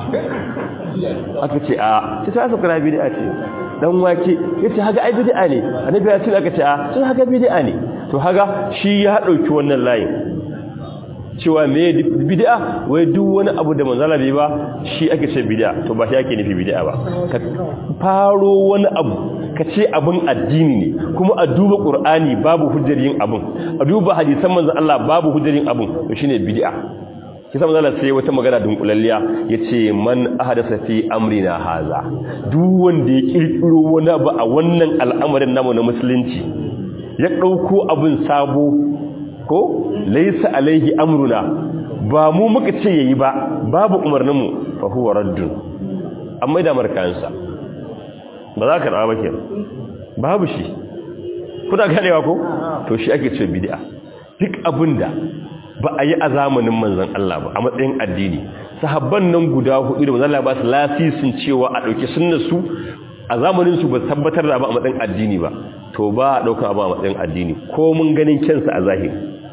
aka ce a ce ta sakwara bid'a ce dan wake yace haga ai bid'a ne annabi ya ce aka ce a to haga bid'a ne to haga shi ya dauki wannan layin cewa me bid'a wai duk wani abu da manzala bai ba shi ake ce bid'a to ba shi ake nufi bid'a ba ka faro wani abu ka ce abin addini ne kuma a duba qur'ani babu hujjar yin abin a duba hadisan manzon Allah babu hujjar yin abin to shine bid'a kisa manzala sai wata magana dunkulalliya yace man ahadasa fi amrina haza duk wanda ya kirkiro wani abu a wannan al'amarin namu na musulunci ya dauko abin sabo ko laysa alaihi amruna ba mu muka ce yayi ba babu umarnin mu fa huwa raddun amma da markansa ba za ka rawa ke babu shi kuna ganewa ko to shi ake ce bid'a duk abinda ba a yi a zamanin manzan Allah ba a matsayin addini sahabban nan guda hudu da manzan Allah ba su lasisin cewa a ɗauki sunnar su a zamanin su ba tabbatar da ba a matsayin addini ba to ba a ɗauka ba a matsayin addini ko mun ganin kyansa a zahiri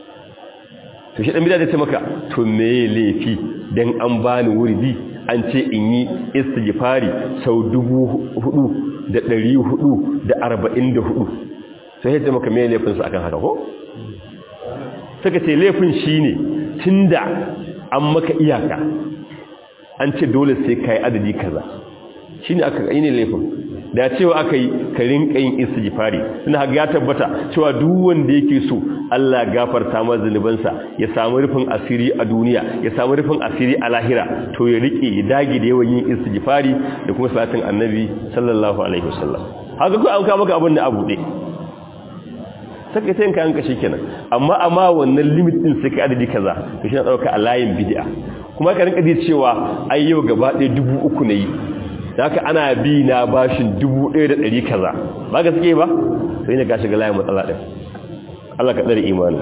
to shi ɗan bida da ce maka to me laifi dan an bani wurdi an ce in yi istighfari sau dubu hudu da ɗari hudu da arba'in da hudu sai ya ce maka me laifinsa akan haka ko suka ce laifin shi ne tun da an maka iyaka an ce dole sai ka yi adadi kaza shi ne aka yi ne laifin da cewa aka yi karin ƙayin istighfari suna haka ya tabbata cewa duk wanda yake so Allah gafarta masa zunubansa ya samu rufin asiri a duniya ya samu rufin asiri a lahira to ya rike ya dage da yawan yin istighfari da kuma salatin annabi sallallahu alaihi wasallam haka ko an kawo maka abin da abu ɗaya saka sai ka yanka kenan amma amma wannan limit din sai ka adadi kaza to shi na dauka a layin bid'a kuma ka rinka ji cewa ai yau gaba ɗaya dubu uku ne yi haka ana bi na bashin dubu ɗaya da ɗari kaza ba gaske ba sai ne ka shiga layin matsala ɗin Allah ka tsare imani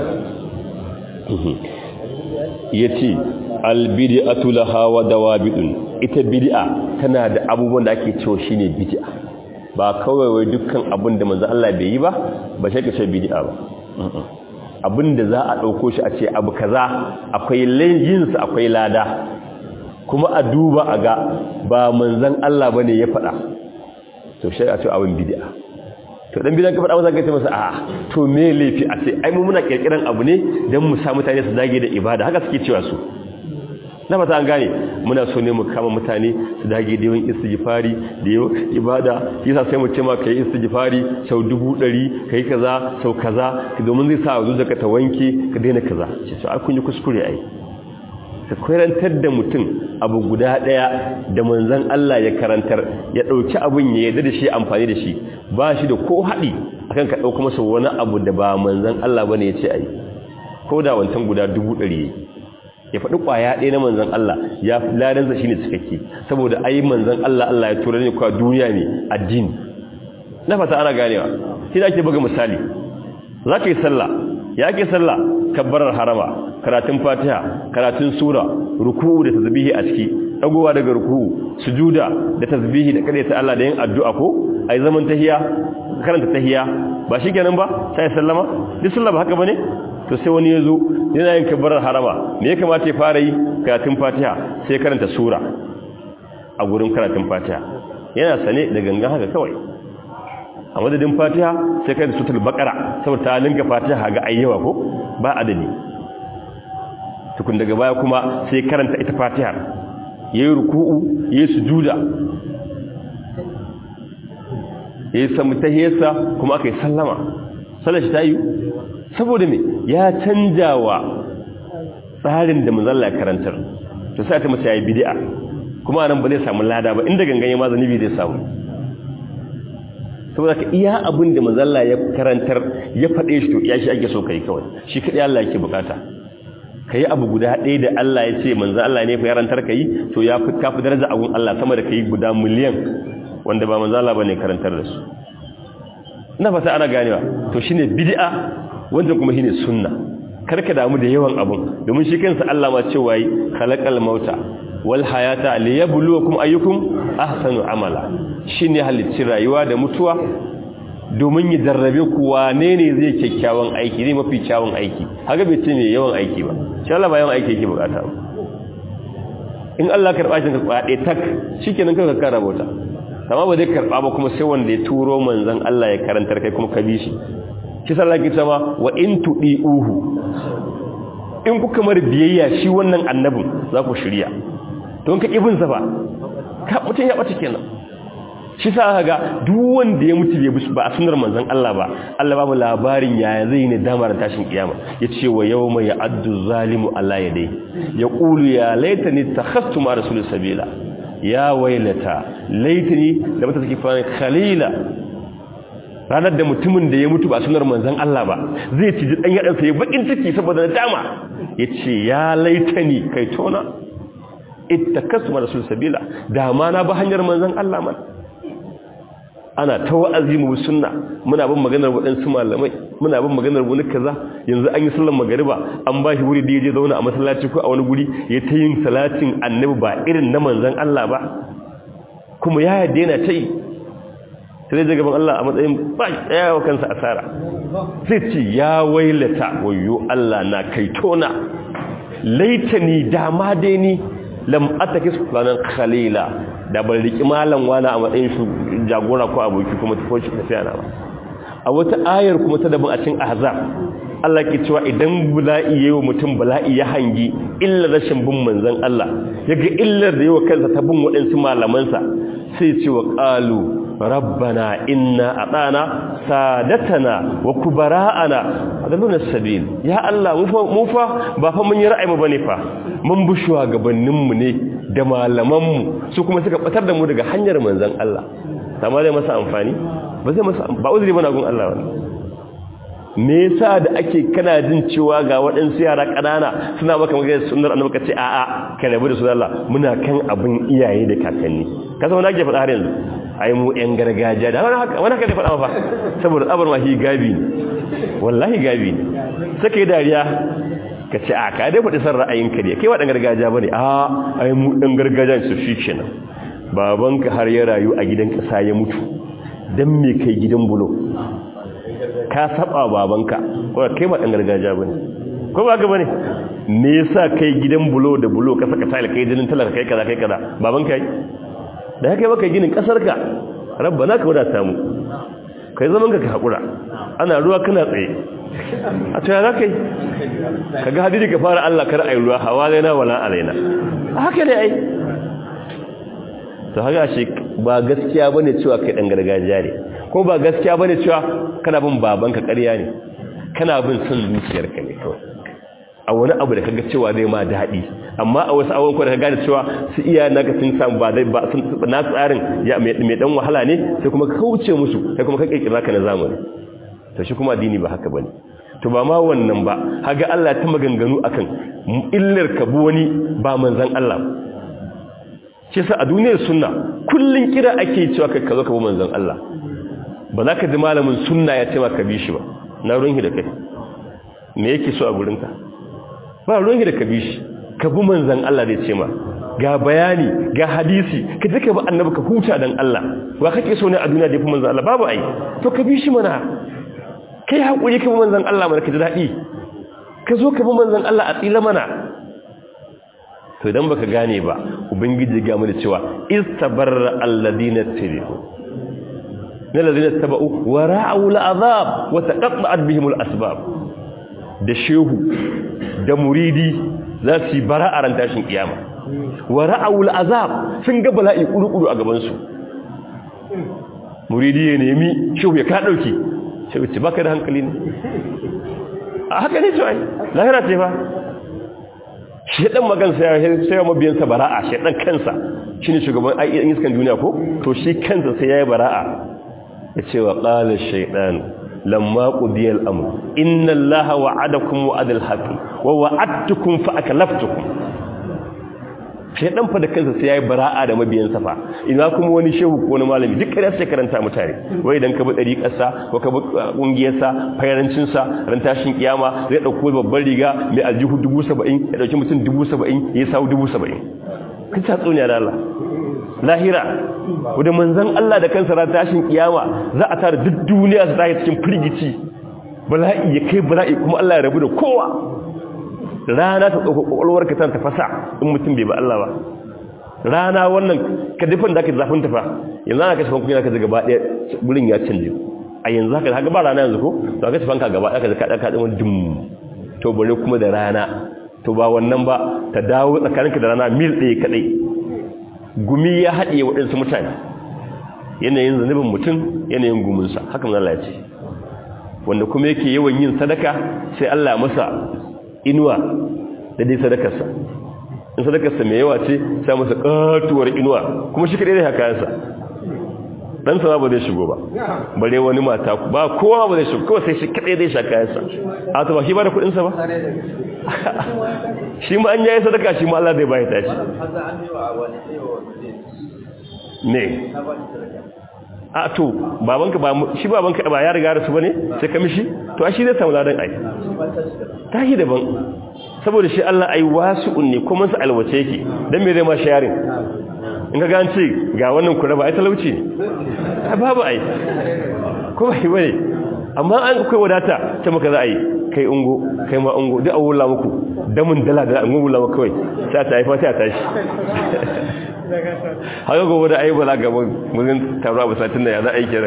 yace al bid'atu laha wa dawabidun ita bid'a tana da abubuwan da ake cewa shine bid'a ba kawai wai dukkan abin da manzo Allah bai yi ba ba shi kace bid'a ba abin da za a dauko shi a ce abu kaza akwai yin sa akwai lada kuma a duba a ga ba manzon Allah bane ya faɗa to shi a ce abin bid'a to dan bidan ka faɗa masa kace masa a to me laifi a ce ai mu muna kirkiran abu ne dan mu sa mutane su dage da ibada haka suke cewa su na fata an gane muna so ne mu kama mutane su dage da yawan istighfari da yawan ibada yasa sai mu ce ma kai istighfari sau dubu ɗari kai kaza sau kaza domin zai sa zuciyarka ta wanke ka daina kaza ce to kun yi kuskure ai ka karantar da mutum abu guda ɗaya da manzon Allah ya karantar ya ɗauki abun ya yarda da shi amfani da shi ba shi da ko haɗi akan ka ɗauka masa wani abu da ba manzon Allah bane ya ce ai ko da wancan guda dubu ɗari ya faɗi ƙwaya ɗaya na manzan Allah ya fi ladansa shi ne cikakke saboda ayi manzan Allah Allah ya tura ne kwa duniya ne addini na fata ana ganewa shi da ake buga misali za ka yi sallah ya ke sallah kabbarar harama karatun fatiha karatun sura ruku'u da tasbihi a ciki dagowa daga ruku'u sujuda da tasbihi da kada ta Allah da yin addu'a ko ai zaman tahiya karanta tahiya ba shi kenan ba sai sallama duk sallah ba haka bane to sai wani ya zo yana yin kabbarar harama me ya kamata ya fara yi karatun fatiha sai karanta sura a gurin karatun fatiha yana sane da gangan haka kawai a madadin fatiha sai karanta sutul bakara saboda ta linka fatiha ga ayyawa ko ba adadi tukun daga baya kuma sai karanta ita fatiha yayi ruku'u yayi sujuda ya yi samu tahiyarsa kuma aka yi sallama sallar shi ta yi saboda me ya canja wa tsarin da manzalla ya karantar to sai ta mace ya yi bidi'a kuma nan ba zai samu lada ba inda gangan ya ma zanibi zai samu saboda ka iya abin da manzalla ya karantar ya faɗe shi to iya shi ake so ka yi kawai shi kaɗai Allah yake bukata ka yi abu guda ɗaya da Allah ya ce manzo Allah ne fa yarantar ka yi to ya fi kafi daraja abun Allah sama da ka yi guda miliyan wanda ba manzo Allah bane karantar da su ina fata ana ganewa to shine bid'a wanda kuma shine sunna karka damu da yawan abun domin shi kansa Allah ma cewa yi khalaqal mauta wal hayata liyabluwakum ayyukum ahsanu amala shine halicci rayuwa da mutuwa domin ya jarrabe ku wane ne zai kyakkyawan aiki zai mafi kyawun aiki haka bai ce mai yawan aiki ba shi Allah ba yawan aiki yake bukata ba in Allah karɓa shi karɓa ɗaya tak shikenan kanka kara bauta amma ba zai karɓa ba kuma sai wanda ya turo manzon Allah ya karantar kai kuma ka bi shi shi sallah ki sama wa in uhu in kuka mar biyayya shi wannan annabin za ku shirya don ka ibin sa ba ka mutun ya bata kenan shi sa aka ga duk wanda ya mutu ba a sunar manzon Allah ba Allah babu labarin yaya zai ne damar tashin kiyama yace wa yawma ya'addu zalimu ala yadai yaqulu ya laitani takhastu ma rasul sabila ya wailata laitani da mata take fara khalila ranar da mutumin da ya mutu ba sunar manzon Allah ba zai ci dan yadan sa ya bakin ciki saboda dama yace ya laitani kai tona ittakasu ma rasul sabila da ma na ba hanyar manzon Allah man ana ta wa'azi mu sunna muna bin maganar waɗansu malamai muna bin maganar wani kaza yanzu an yi sallar magariba an ba shi wuri da ya je zauna a masallaci ko a wani guri ya ta yin salatin annabi ba irin na manzan Allah ba kuma ya yadda yana ta yi sai zai gaban Allah a matsayin ba ya wa kansa asara sai ce ya wailata wayo Allah na kaitona laitani dama dai ni lam atakis fulanan khalila da ban riki malam wani a matsayin shi jagora ko aboki kuma tafi shi tafiya na ba a wata ayar kuma ta daban a cikin ahzab Allah ke cewa idan bala'i yayi wa mutum bala'i ya hangi illa rashin bin manzon Allah yaga illar da yawa kansa ta bin waɗansu malamansa sai ce wa qalu rabbana inna atana sadatana wa kubara'ana adalluna sabil ya Allah mu fa ba fa mun yi ra'ayi mu bane fa mun bi shugabannin mu ne da malaman mu su kuma suka batar da mu daga hanyar manzon Allah amma zai masa amfani ba zai masa ba uzuri bana gun Allah wannan me yasa da ake kana jin cewa ga waɗansu yara ƙanana suna maka magana sunnar annabi ka ce a'a ka rabu da su Allah muna kan abin iyaye da kakanni ka san wani ake faɗa har yanzu ai mu ƴan gargajiya da wani haka wani haka ne faɗa fa saboda tsabar ma shi gabi ne wallahi gabi ne sai kai dariya ka ce a ka dai faɗi san ra'ayinka ne kai wa ɗan gargajiya bane a ai mu ɗan gargajiya su shi kenan babanka har ya rayu a gidan ƙasa ya mutu dan me kai gidan bulo ka saba babanka ko kai ba dan gargajiya bane ko ba ga bane me yasa kai gidan bulo da bulo ka saka tile kai jinin talaka kai kaza kai kaza babanka yi da kai baka ginin kasar ka rabbana ka wadata mu kai zaman ka hakura ana ruwa kana tsaye a tsaye za kai kaga hadisi ka fara Allah kar ayi ruwa hawalaina wala alaina haka ne ai to haka shi ba gaskiya bane cewa kai dan gargajiya ne ko ba gaskiya bane cewa kana bin babanka ƙarya ne kana bin son zuciyarka ne kawai a wani abu da kaga cewa zai ma daɗi amma a wasu awon da ka gane cewa su iya naka sun samu ba dai ba sun na tsarin ya mai dan wahala ne sai kuma ka kauce musu sai kuma ka kirkira ka na zamani to shi kuma addini ba haka bane to ba ma wannan ba haga Allah ta maganganu akan illar ka bu wani ba manzon Allah shi sa a duniyar sunna kullun kira ake cewa kai ka zo ka bi manzon Allah ba za ka ji malamin sunna ya ce ka bi shi ba na ruwanki da kai me yake so a gurinka ba ruwanki da ka bi shi ka bi manzan Allah da ce ma ga bayani ga hadisi ka je ka bi annabi ka huta dan Allah wa kake so ne a duniya da fi manzan Allah babu ai to ka bi shi mana kai hakuri ka bi manzan Allah mana ka ji daɗi ka zo ka bi manzan Allah a tsila mana to idan baka gane ba ubangiji ga mu da cewa istabarra alladina tabi'u من الذين اتبعوا ورعوا العذاب وتقطعت بهم الاسباب da shehu da muridi za su yi bara a ran tashin kiyama wa ra'awul azab sun ga bala'i kuru-kuru a gabansu muridi ya nemi shehu ya ka dauki shehu ce baka da hankali ne a haka ne to ai lahira ce fa shedan magan sai sai mabiyansa bara'a shedan kansa shine shugaban ayyan iskan duniya ko to shi kansa sai yayi bara'a yace wa qala shaytan lamma qudiya al-amr inna allaha wa'adakum wa'adal haqqi wa wa'adtukum fa aklaftukum shedan fa da kansa sai yayi bara'a da mabiyansa fa ina kuma wani shehu ko wani malami duk kada sai karanta mutane wai idan ka bi dariƙarsa ko ka bi kungiyarsa fayarancin sa ran tashin kiyama zai dauko babban riga mai aljihu 70 ya dauki mutum 70 ya sawu 70 kin ta tsoniya da Allah lahira wanda manzon Allah da kansa ran tashin kiyama za a tara duk duniya su tashi cikin firgici bala'i ya kai bala'i kuma Allah ya rabu da kowa rana ta tsoka kwakwalwar ka ta fasa in mutum bai ba Allah ba rana wannan ka dafin da aka zafin tafa yanzu ana kashe fankunya ka gaba ɗaya wurin ya canje a yanzu haka haka ba rana yanzu ko to aka fanka gaba ɗaya ka zaka ɗaka ɗin wani dum to bare kuma da rana to ba wannan ba ta dawo tsakaninka da rana mil ɗaya kaɗai gumi ya haɗe waɗansu mutane yanayin zanubin mutum yanayin guminsa haka mun Allah ya ce wanda kuma yake yawan yin sadaka sai Allah masa inuwa da dai sadakarsa in sadakarsa mai yawa ce sai masa katuwar inuwa kuma shi kadai da haka yansa dan sa ba zai shigo ba bare wani mata ba kowa ba zai shigo kawai sai shi kadai zai shaka yansa a to ba shi ba da kudin sa ba shi ma an yayi sadaka shi ma Allah zai bai tashi ne a to babanka ba shi babanka ba ya riga da su bane sai ka mishi to shi zai samu ladan ai tahi daban saboda shi Allah ai wasu'un ne kuma sa alwace yake dan me zai ma sharing in ka gance ga wannan kura ba ai talauci ne babu ai ko bai bane amma an kai wadata ta maka za a yi kai ungo kai ma ungo duk awulla muku damun dala da an wula maka kawai sai ta haifa sai ta tashi haka gobe da ayi bala gaban mun taro a satin da ya za a yi kira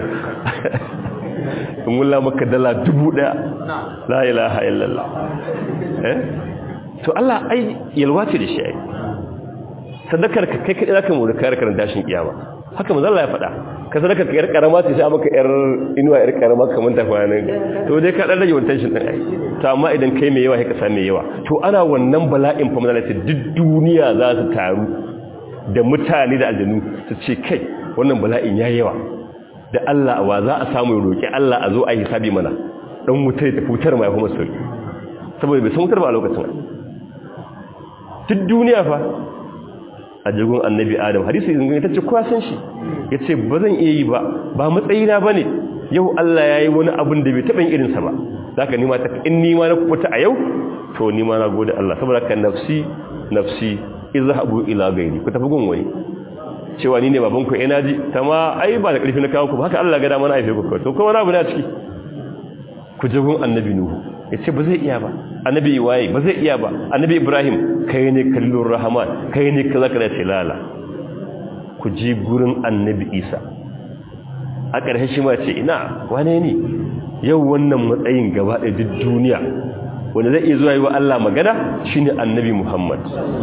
in wula maka dala dubu daya la ilaha illallah eh to Allah ai yalwa ce da shi ai sadakar ka kai kai zaka mu da kare karan dashin kiyama haka manzo Allah ya faɗa ka sadakar ka yar karama ce sai maka yar inuwa yar karama kamar ta kwanan to dai ka dan rage wannan tension din ai to amma idan kai mai yawa sai ka same yawa to ana wannan bala'in fa manzo duk duniya za su taru da mutane da aljanu su ce kai wannan bala'in ya yawa da Allah wa za a samu ya roƙi Allah a zo a yi hisabi mana dan wutar ta fitar mai kuma sauki saboda bai san wutar ba a lokacin duk duniya fa a jigun annabi adam hadisi zingin ta ce kowa san shi ya ce ba zan iya yi ba ba matsayina ba ne yau Allah ya yi wani abin da bai taɓa yin irinsa ba za ka nima ta in nima na kubuta a yau to nima na gode Allah saboda ka nafsi nafsi izhabu ila gairi ku tafi gun wani cewa ni ne baban ku ina ji ma ai ba da karfi na kawo ku haka Allah ga da mana aife ku to kuma wani abu na ciki ku je gun annabi nuhu yace ba zai iya ba annabi waye ba zai iya ba annabi ibrahim kai ne kallur rahman kai ne kaza kaza tilala ku ji gurin annabi isa a ƙarshe shi ma ce ina wane ne yau wannan matsayin gaba ɗaya duk duniya wanda zai iya zuwa yi wa Allah magana shine annabi Muhammad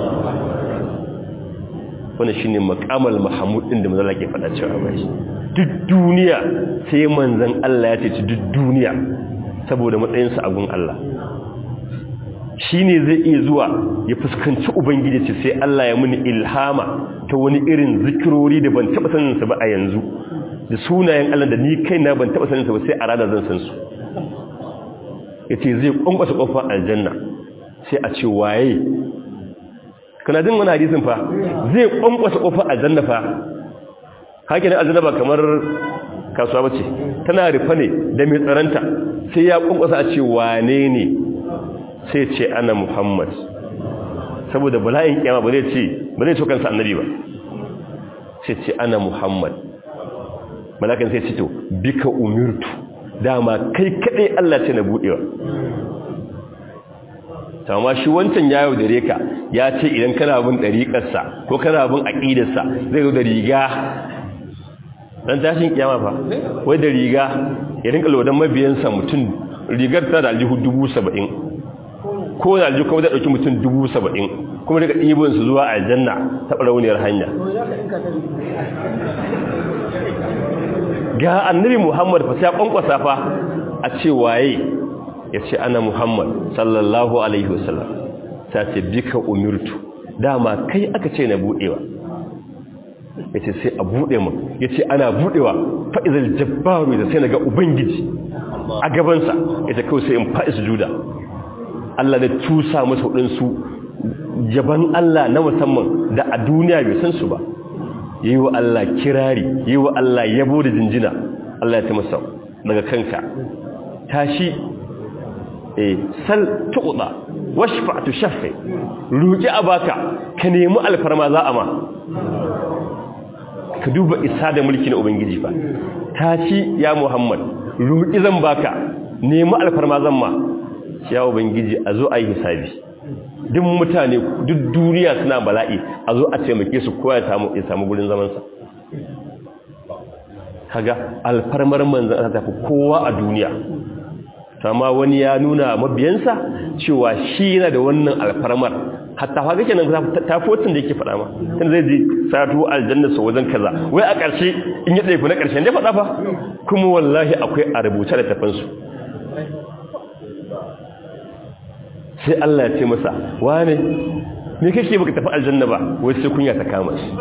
wannan shine maqamal mahmud din da manzo Allah ke faɗa cewa bai duk duniya sai manzon Allah ya ce duk duniya saboda matsayin sa a gun Allah shine zai iya zuwa ya fuskanci ubangiji ce sai Allah ya muni ilhama ta wani irin zikirori da ban taba sanin sa ba a yanzu da sunayen Allah da ni kaina ban taba sanin sa ba sai a ranar zan san su yace zai kwankwasa kofar aljanna sai a ce waye kana jin wani hadisin fa zai kwankwasa kofar aljanna fa haka ne aljanna ba kamar kasuwa bace tana rufa ne da mai tsaranta sai ya kwankwasa a ce wane ne sai ce ana muhammad saboda bala'in kiyama ba zai ce ba zai so kansa annabi ba sai ce ana muhammad malakan sai ce to bika umirtu dama kai kadai Allah ce na budewa amma shi wancan ya yau da reka ya ce idan kana bin dariƙarsa ko kana bin aqidarsa zai zo da riga dan tashin kiyama fa wai da riga ya rinka lodan mabiyansa mutum rigar ta da aljihu 70 ko da aljihu kuma da dauki mutum 70 kuma daga ɗibin su zuwa aljanna ta barauniyar hanya ga annabi muhammad fa sai kwankwasa fa a ce waye ya ce ana muhammad sallallahu alaihi wasallam ta ce bika umirtu dama kai aka ce na budewa ya ce sai a bude mu ya ce ana budewa fa'izal jabbaru da sai na ga ubangiji a gabansa ya ce kawai sai in fa'i sujuda Allah da tusa masa waɗansu jaban Allah na musamman da a duniya bai san su ba yi wa Allah kirari yi wa Allah yabo da jinjina Allah ya ta masa daga kanka tashi eh sal tuqda washfa tushaffi ruki abaka ka nemi alfarma za a ma ka duba isa da mulki na ubangiji fa tashi ya muhammad ruki zan baka nemi alfarma zan ma ya ubangiji a zo a yi hisabi duk mutane duk duniya suna bala'i a zo a taimake su kowa ya samu ya samu gurin zamansa kaga alfarmar manzan ta tafi kowa a duniya amma wani ya nuna mabiyansa cewa shi yana da wannan alfarmar hatta fa kake nan ta fotin da yake faɗa ma tun zai ji sato aljanna sa wajen kaza wai a ƙarshe in ya ɗaifi na ƙarshe ne faɗa fa kuma wallahi akwai a rubuce da tafansu sai Allah ya ce masa wane me kake baka tafi aljanna ba wai sai kunya ta kama shi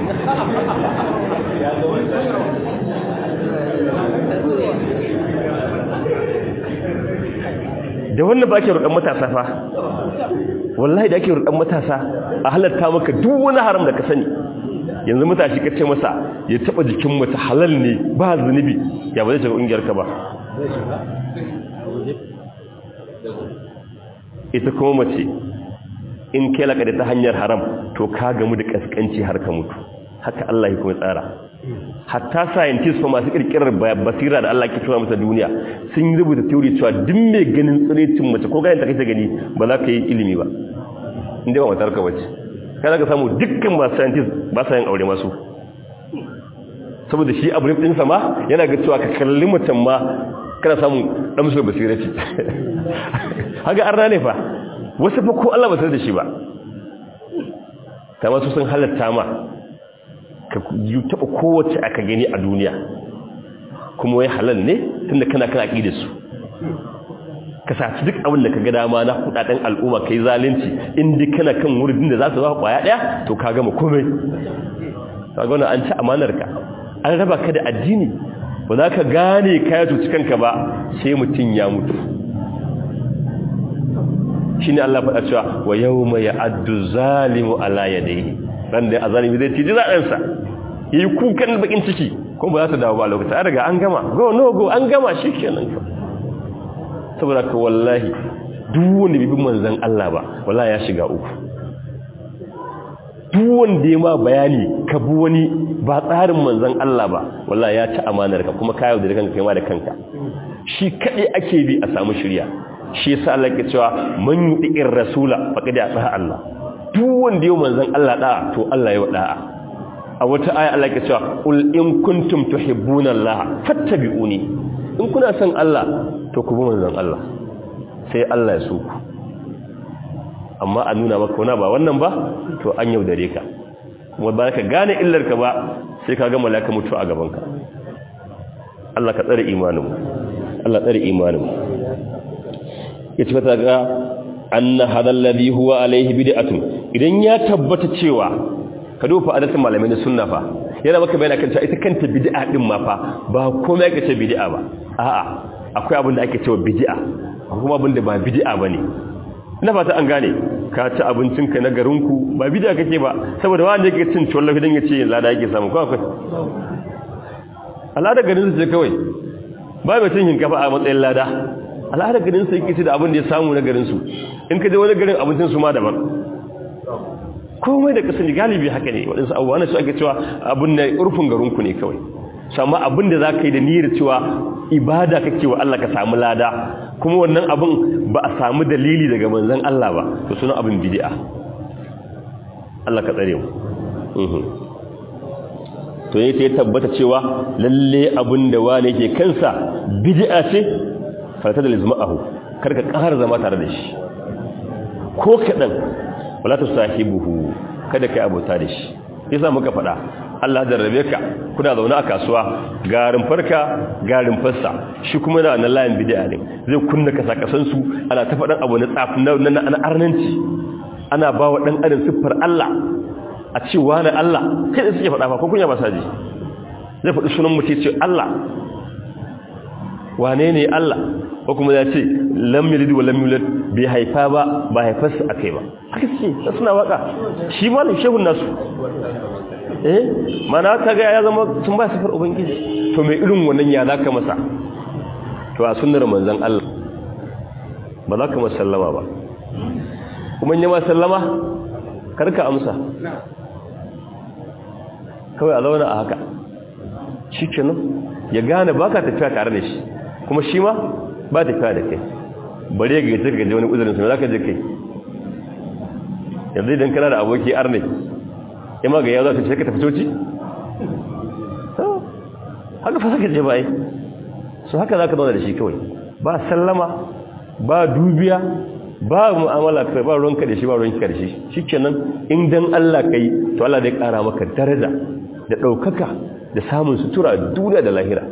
da wannan ba ake roƙon matasa fa wallahi da ake roƙon matasa a halatta maka duk wani haram da ka sani yanzu matashi ka ce masa ya taba jikin mata halal ne ba zunubi ya ba zai shiga ƙungiyarka ba ita kuma mace in kai laka da ta hanyar haram to ka gamu da kaskanci har ka mutu haka Allah ya kuma tsara hatta scientists fa masu kirkirar basira da Allah ke tura masa duniya sun yi rubuta theory cewa duk mai ganin tsirecin mace ko ganin ta kake gani ba za ka yi ilimi ba inda ba matar ka bace kai ka samu dukkan masu scientists ba sa yin aure masu saboda shi abu din sa ma yana ga cewa ka kalli mutum ma kana samun dan musu basira ce haka arna ne fa wasu fa ko Allah ba sai da shi ba ta wasu sun halatta ma ka yi taɓa kowace aka gani a duniya kuma wai halal ne tunda kana kan aƙi da su ka saci duk abin da ka ga dama na kudaden al'umma kai zalunci inda kana kan wurin da za su zama kwaya ɗaya to ka gama komai ka gana an ci amanar ka an raba ka da addini ba za ka gane kaya tuci kanka ba sai mutum ya mutu shi ne Allah faɗa cewa wa yau mai addu zalimu ala ya dai ran da a zalimi zai ciji zaɗansa ya yi kukan bakin ciki kuma ba za ta dawo ba lokacin an riga an gama go no go an gama shi kenan ka saboda ka wallahi duk wanda bibin manzan Allah ba wallahi ya shiga uku duk wanda ya ma bayani ka bi wani ba tsarin manzan Allah ba wallahi ya ci amanar ka kuma ka yaudare kanka kai ma da kanka shi kaɗai ake bi a samu shirya shi yasa Allah ke cewa man yudi'ir rasula faqad ata Allah duk wanda yau manzon Allah da'a to Allah ya da'a a wata aya Allah ke cewa ul in kuntum tuhibbuna Allah fattabi'uni in kuna son Allah to ku bi manzon Allah sai Allah ya so ku amma a nuna maka wani ba wannan ba to an yaudare ka kuma ba ka gane illar ka ba sai ka ga malaka mutu a gaban ka Allah ka tsare imanin Allah tsare imanin ya ci fata ga anna hadal ladhi huwa alaihi bid'atun idan ya tabbata cewa ka dofa adatin malamai na sunna fa yana maka bayani kan cewa ita kanta bid'a din ma fa ba komai ake ce bid'a ba a'a akwai abin da ake cewa bid'a akwai kuma abin da ba bid'a bane ina fata an gane ka ci abincinka na garinku ba bid'a kake ba saboda wanda yake cin tuwon lafi dan yace lada yake samu ko akwai al'ada garin su ce kawai ba mai cin hinkafa a matsayin lada al'ada garin su yake ci da abin da ya samu na garin su in ka je wani garin abincin su ma daban komai da kasan galibi haka ne waɗansu abubuwa na su ake cewa abin da urfin garinku ne kawai sama abin da za ka yi da niyyar cewa ibada kake wa Allah ka samu lada kuma wannan abin ba a samu dalili daga manzon Allah ba to sunan abin bid'a Allah ka tsare mu to yayin sai tabbata cewa lalle abin da wane ke kansa bid'a ce farata da lizma'ahu karka ƙara zama tare da shi ko kadan wala tusahibuhu kada kai abota da shi yasa muka faɗa Allah jarrabe ka kuna zaune a kasuwa ga rumfarka ga rumfarsa shi kuma yana na layin bid'a ne zai kunna kasakasan su ana ta faɗan abu na tsafi na na arnanci ana ba wa dan adam siffar Allah a ce wani Allah kai suke faɗa fa ko kunya ba saji zai faɗi sunan mutum ce Allah wane ne Allah ko kuma ya ce lam yalid wa lam yulad bai haifa ba ba haifarsa akai ba haka ce suna waka shi malam shehun nasu eh mana kaga ya zama sun ba sifar ubangiji to mai irin wannan ya zaka masa to a sunnar manzon Allah ba za ka masa sallama ba kuma in ma sallama karka amsa kawai a zauna a haka shikenan ya gane baka tafiya tare da shi kuma shi ma ba tafiya da kai bare ga gaje gaje wani uzurin sai zaka je kai yanzu idan kana da aboki arne ima ga yazo sai ka tafi toci haka fa saka je bai so haka zaka zauna da shi kawai ba sallama ba dubiya ba mu'amala kai ba ruwanka da shi ba ruwanka da shi shikenan in dan Allah kai to Allah zai kara maka daraja da daukaka da samun sutura duniya da lahira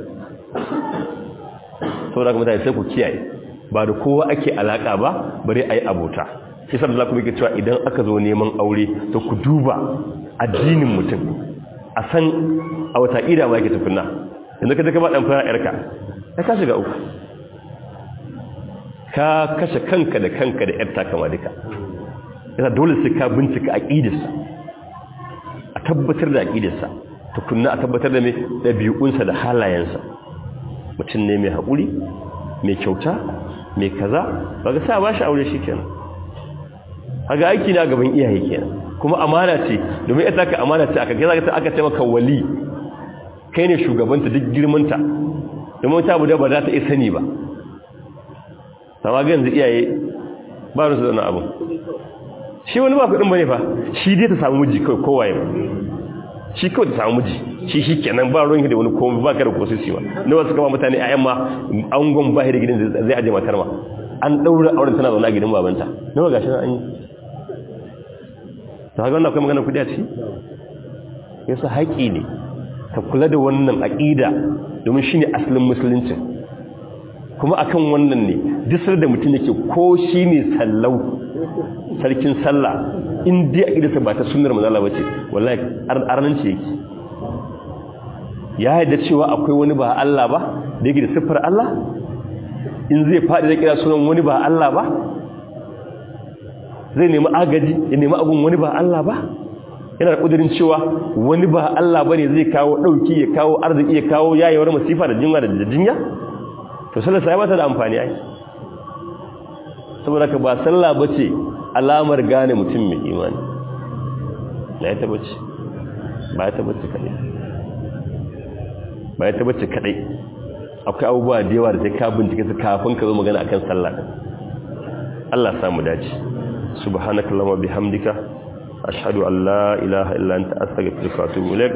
saboda kuma mutane sai ku kiyaye ba da kowa ake alaka ba bare ayi abota shi saboda Allah kuma yake cewa idan aka zo neman aure to ku duba addinin mutum a san a wata ida ma yake tukunna yanzu ka je ka ba dan fara yarka ka ka shiga uku ka kashe kanka da kanka da yarta kama duka yana dole sai ka bincika aqidarsa a tabbatar da aqidarsa tukunna a tabbatar da mai dabi'unsa da halayensa mutum ne mai haƙuri mai kyauta mai kaza ba ga sa ba shi aure shi kenan haga aiki na gaban iyaye kenan kuma amana ce domin ita ka amana ce aka gaza ta aka ce maka wali kai ne shugabanta duk girmanta domin ta bude ba za ta iya sani ba sama ga yanzu iyaye ba su zauna abu shi wani ba kuɗin bane fa shi dai ta samu miji kawai kowaye ba shi kawai ta samu miji shi shi kenan ba ruwan da wani komai ba ka da kosisi ba na wasu kama mutane a yamma an gon ba da gidan zai aje matar ma an ɗaura auren tana zaune a gidan babanta nawa gashi na an yi ta haka wannan akwai magana kudi a ciki yasa haƙi ne ka kula da wannan aƙida domin shi ne asalin musulunci kuma akan wannan ne disar da mutum yake ko shi ne sallau sarkin sallah in dai aƙidarsa ba ta sunnar manzala ba ce wallahi arnanci yake ya haida cewa akwai wani ba Allah ba da yake da siffar Allah in zai faɗi da kira sunan wani ba Allah ba zai nemi agaji ya nemi abun wani ba Allah ba yana da ƙudurin cewa wani ba Allah ba ne zai kawo ɗauki ya kawo arziki ya kawo yayewar masifa da jinya da jinya to sallar sai ba ta da amfani ai saboda ka ba sallah ba ce alamar gane mutum mai imani na ya tabbaci ba ya tabbaci kaɗai ba ya tabbaci kaɗai akwai abubuwa da yawa da sai ka bincike su kafin ka zo magana akan sallah Allah samu dace subhanakallahumma bihamdika ashhadu an la ilaha illa anta astaghfiruka wa atubu ilaik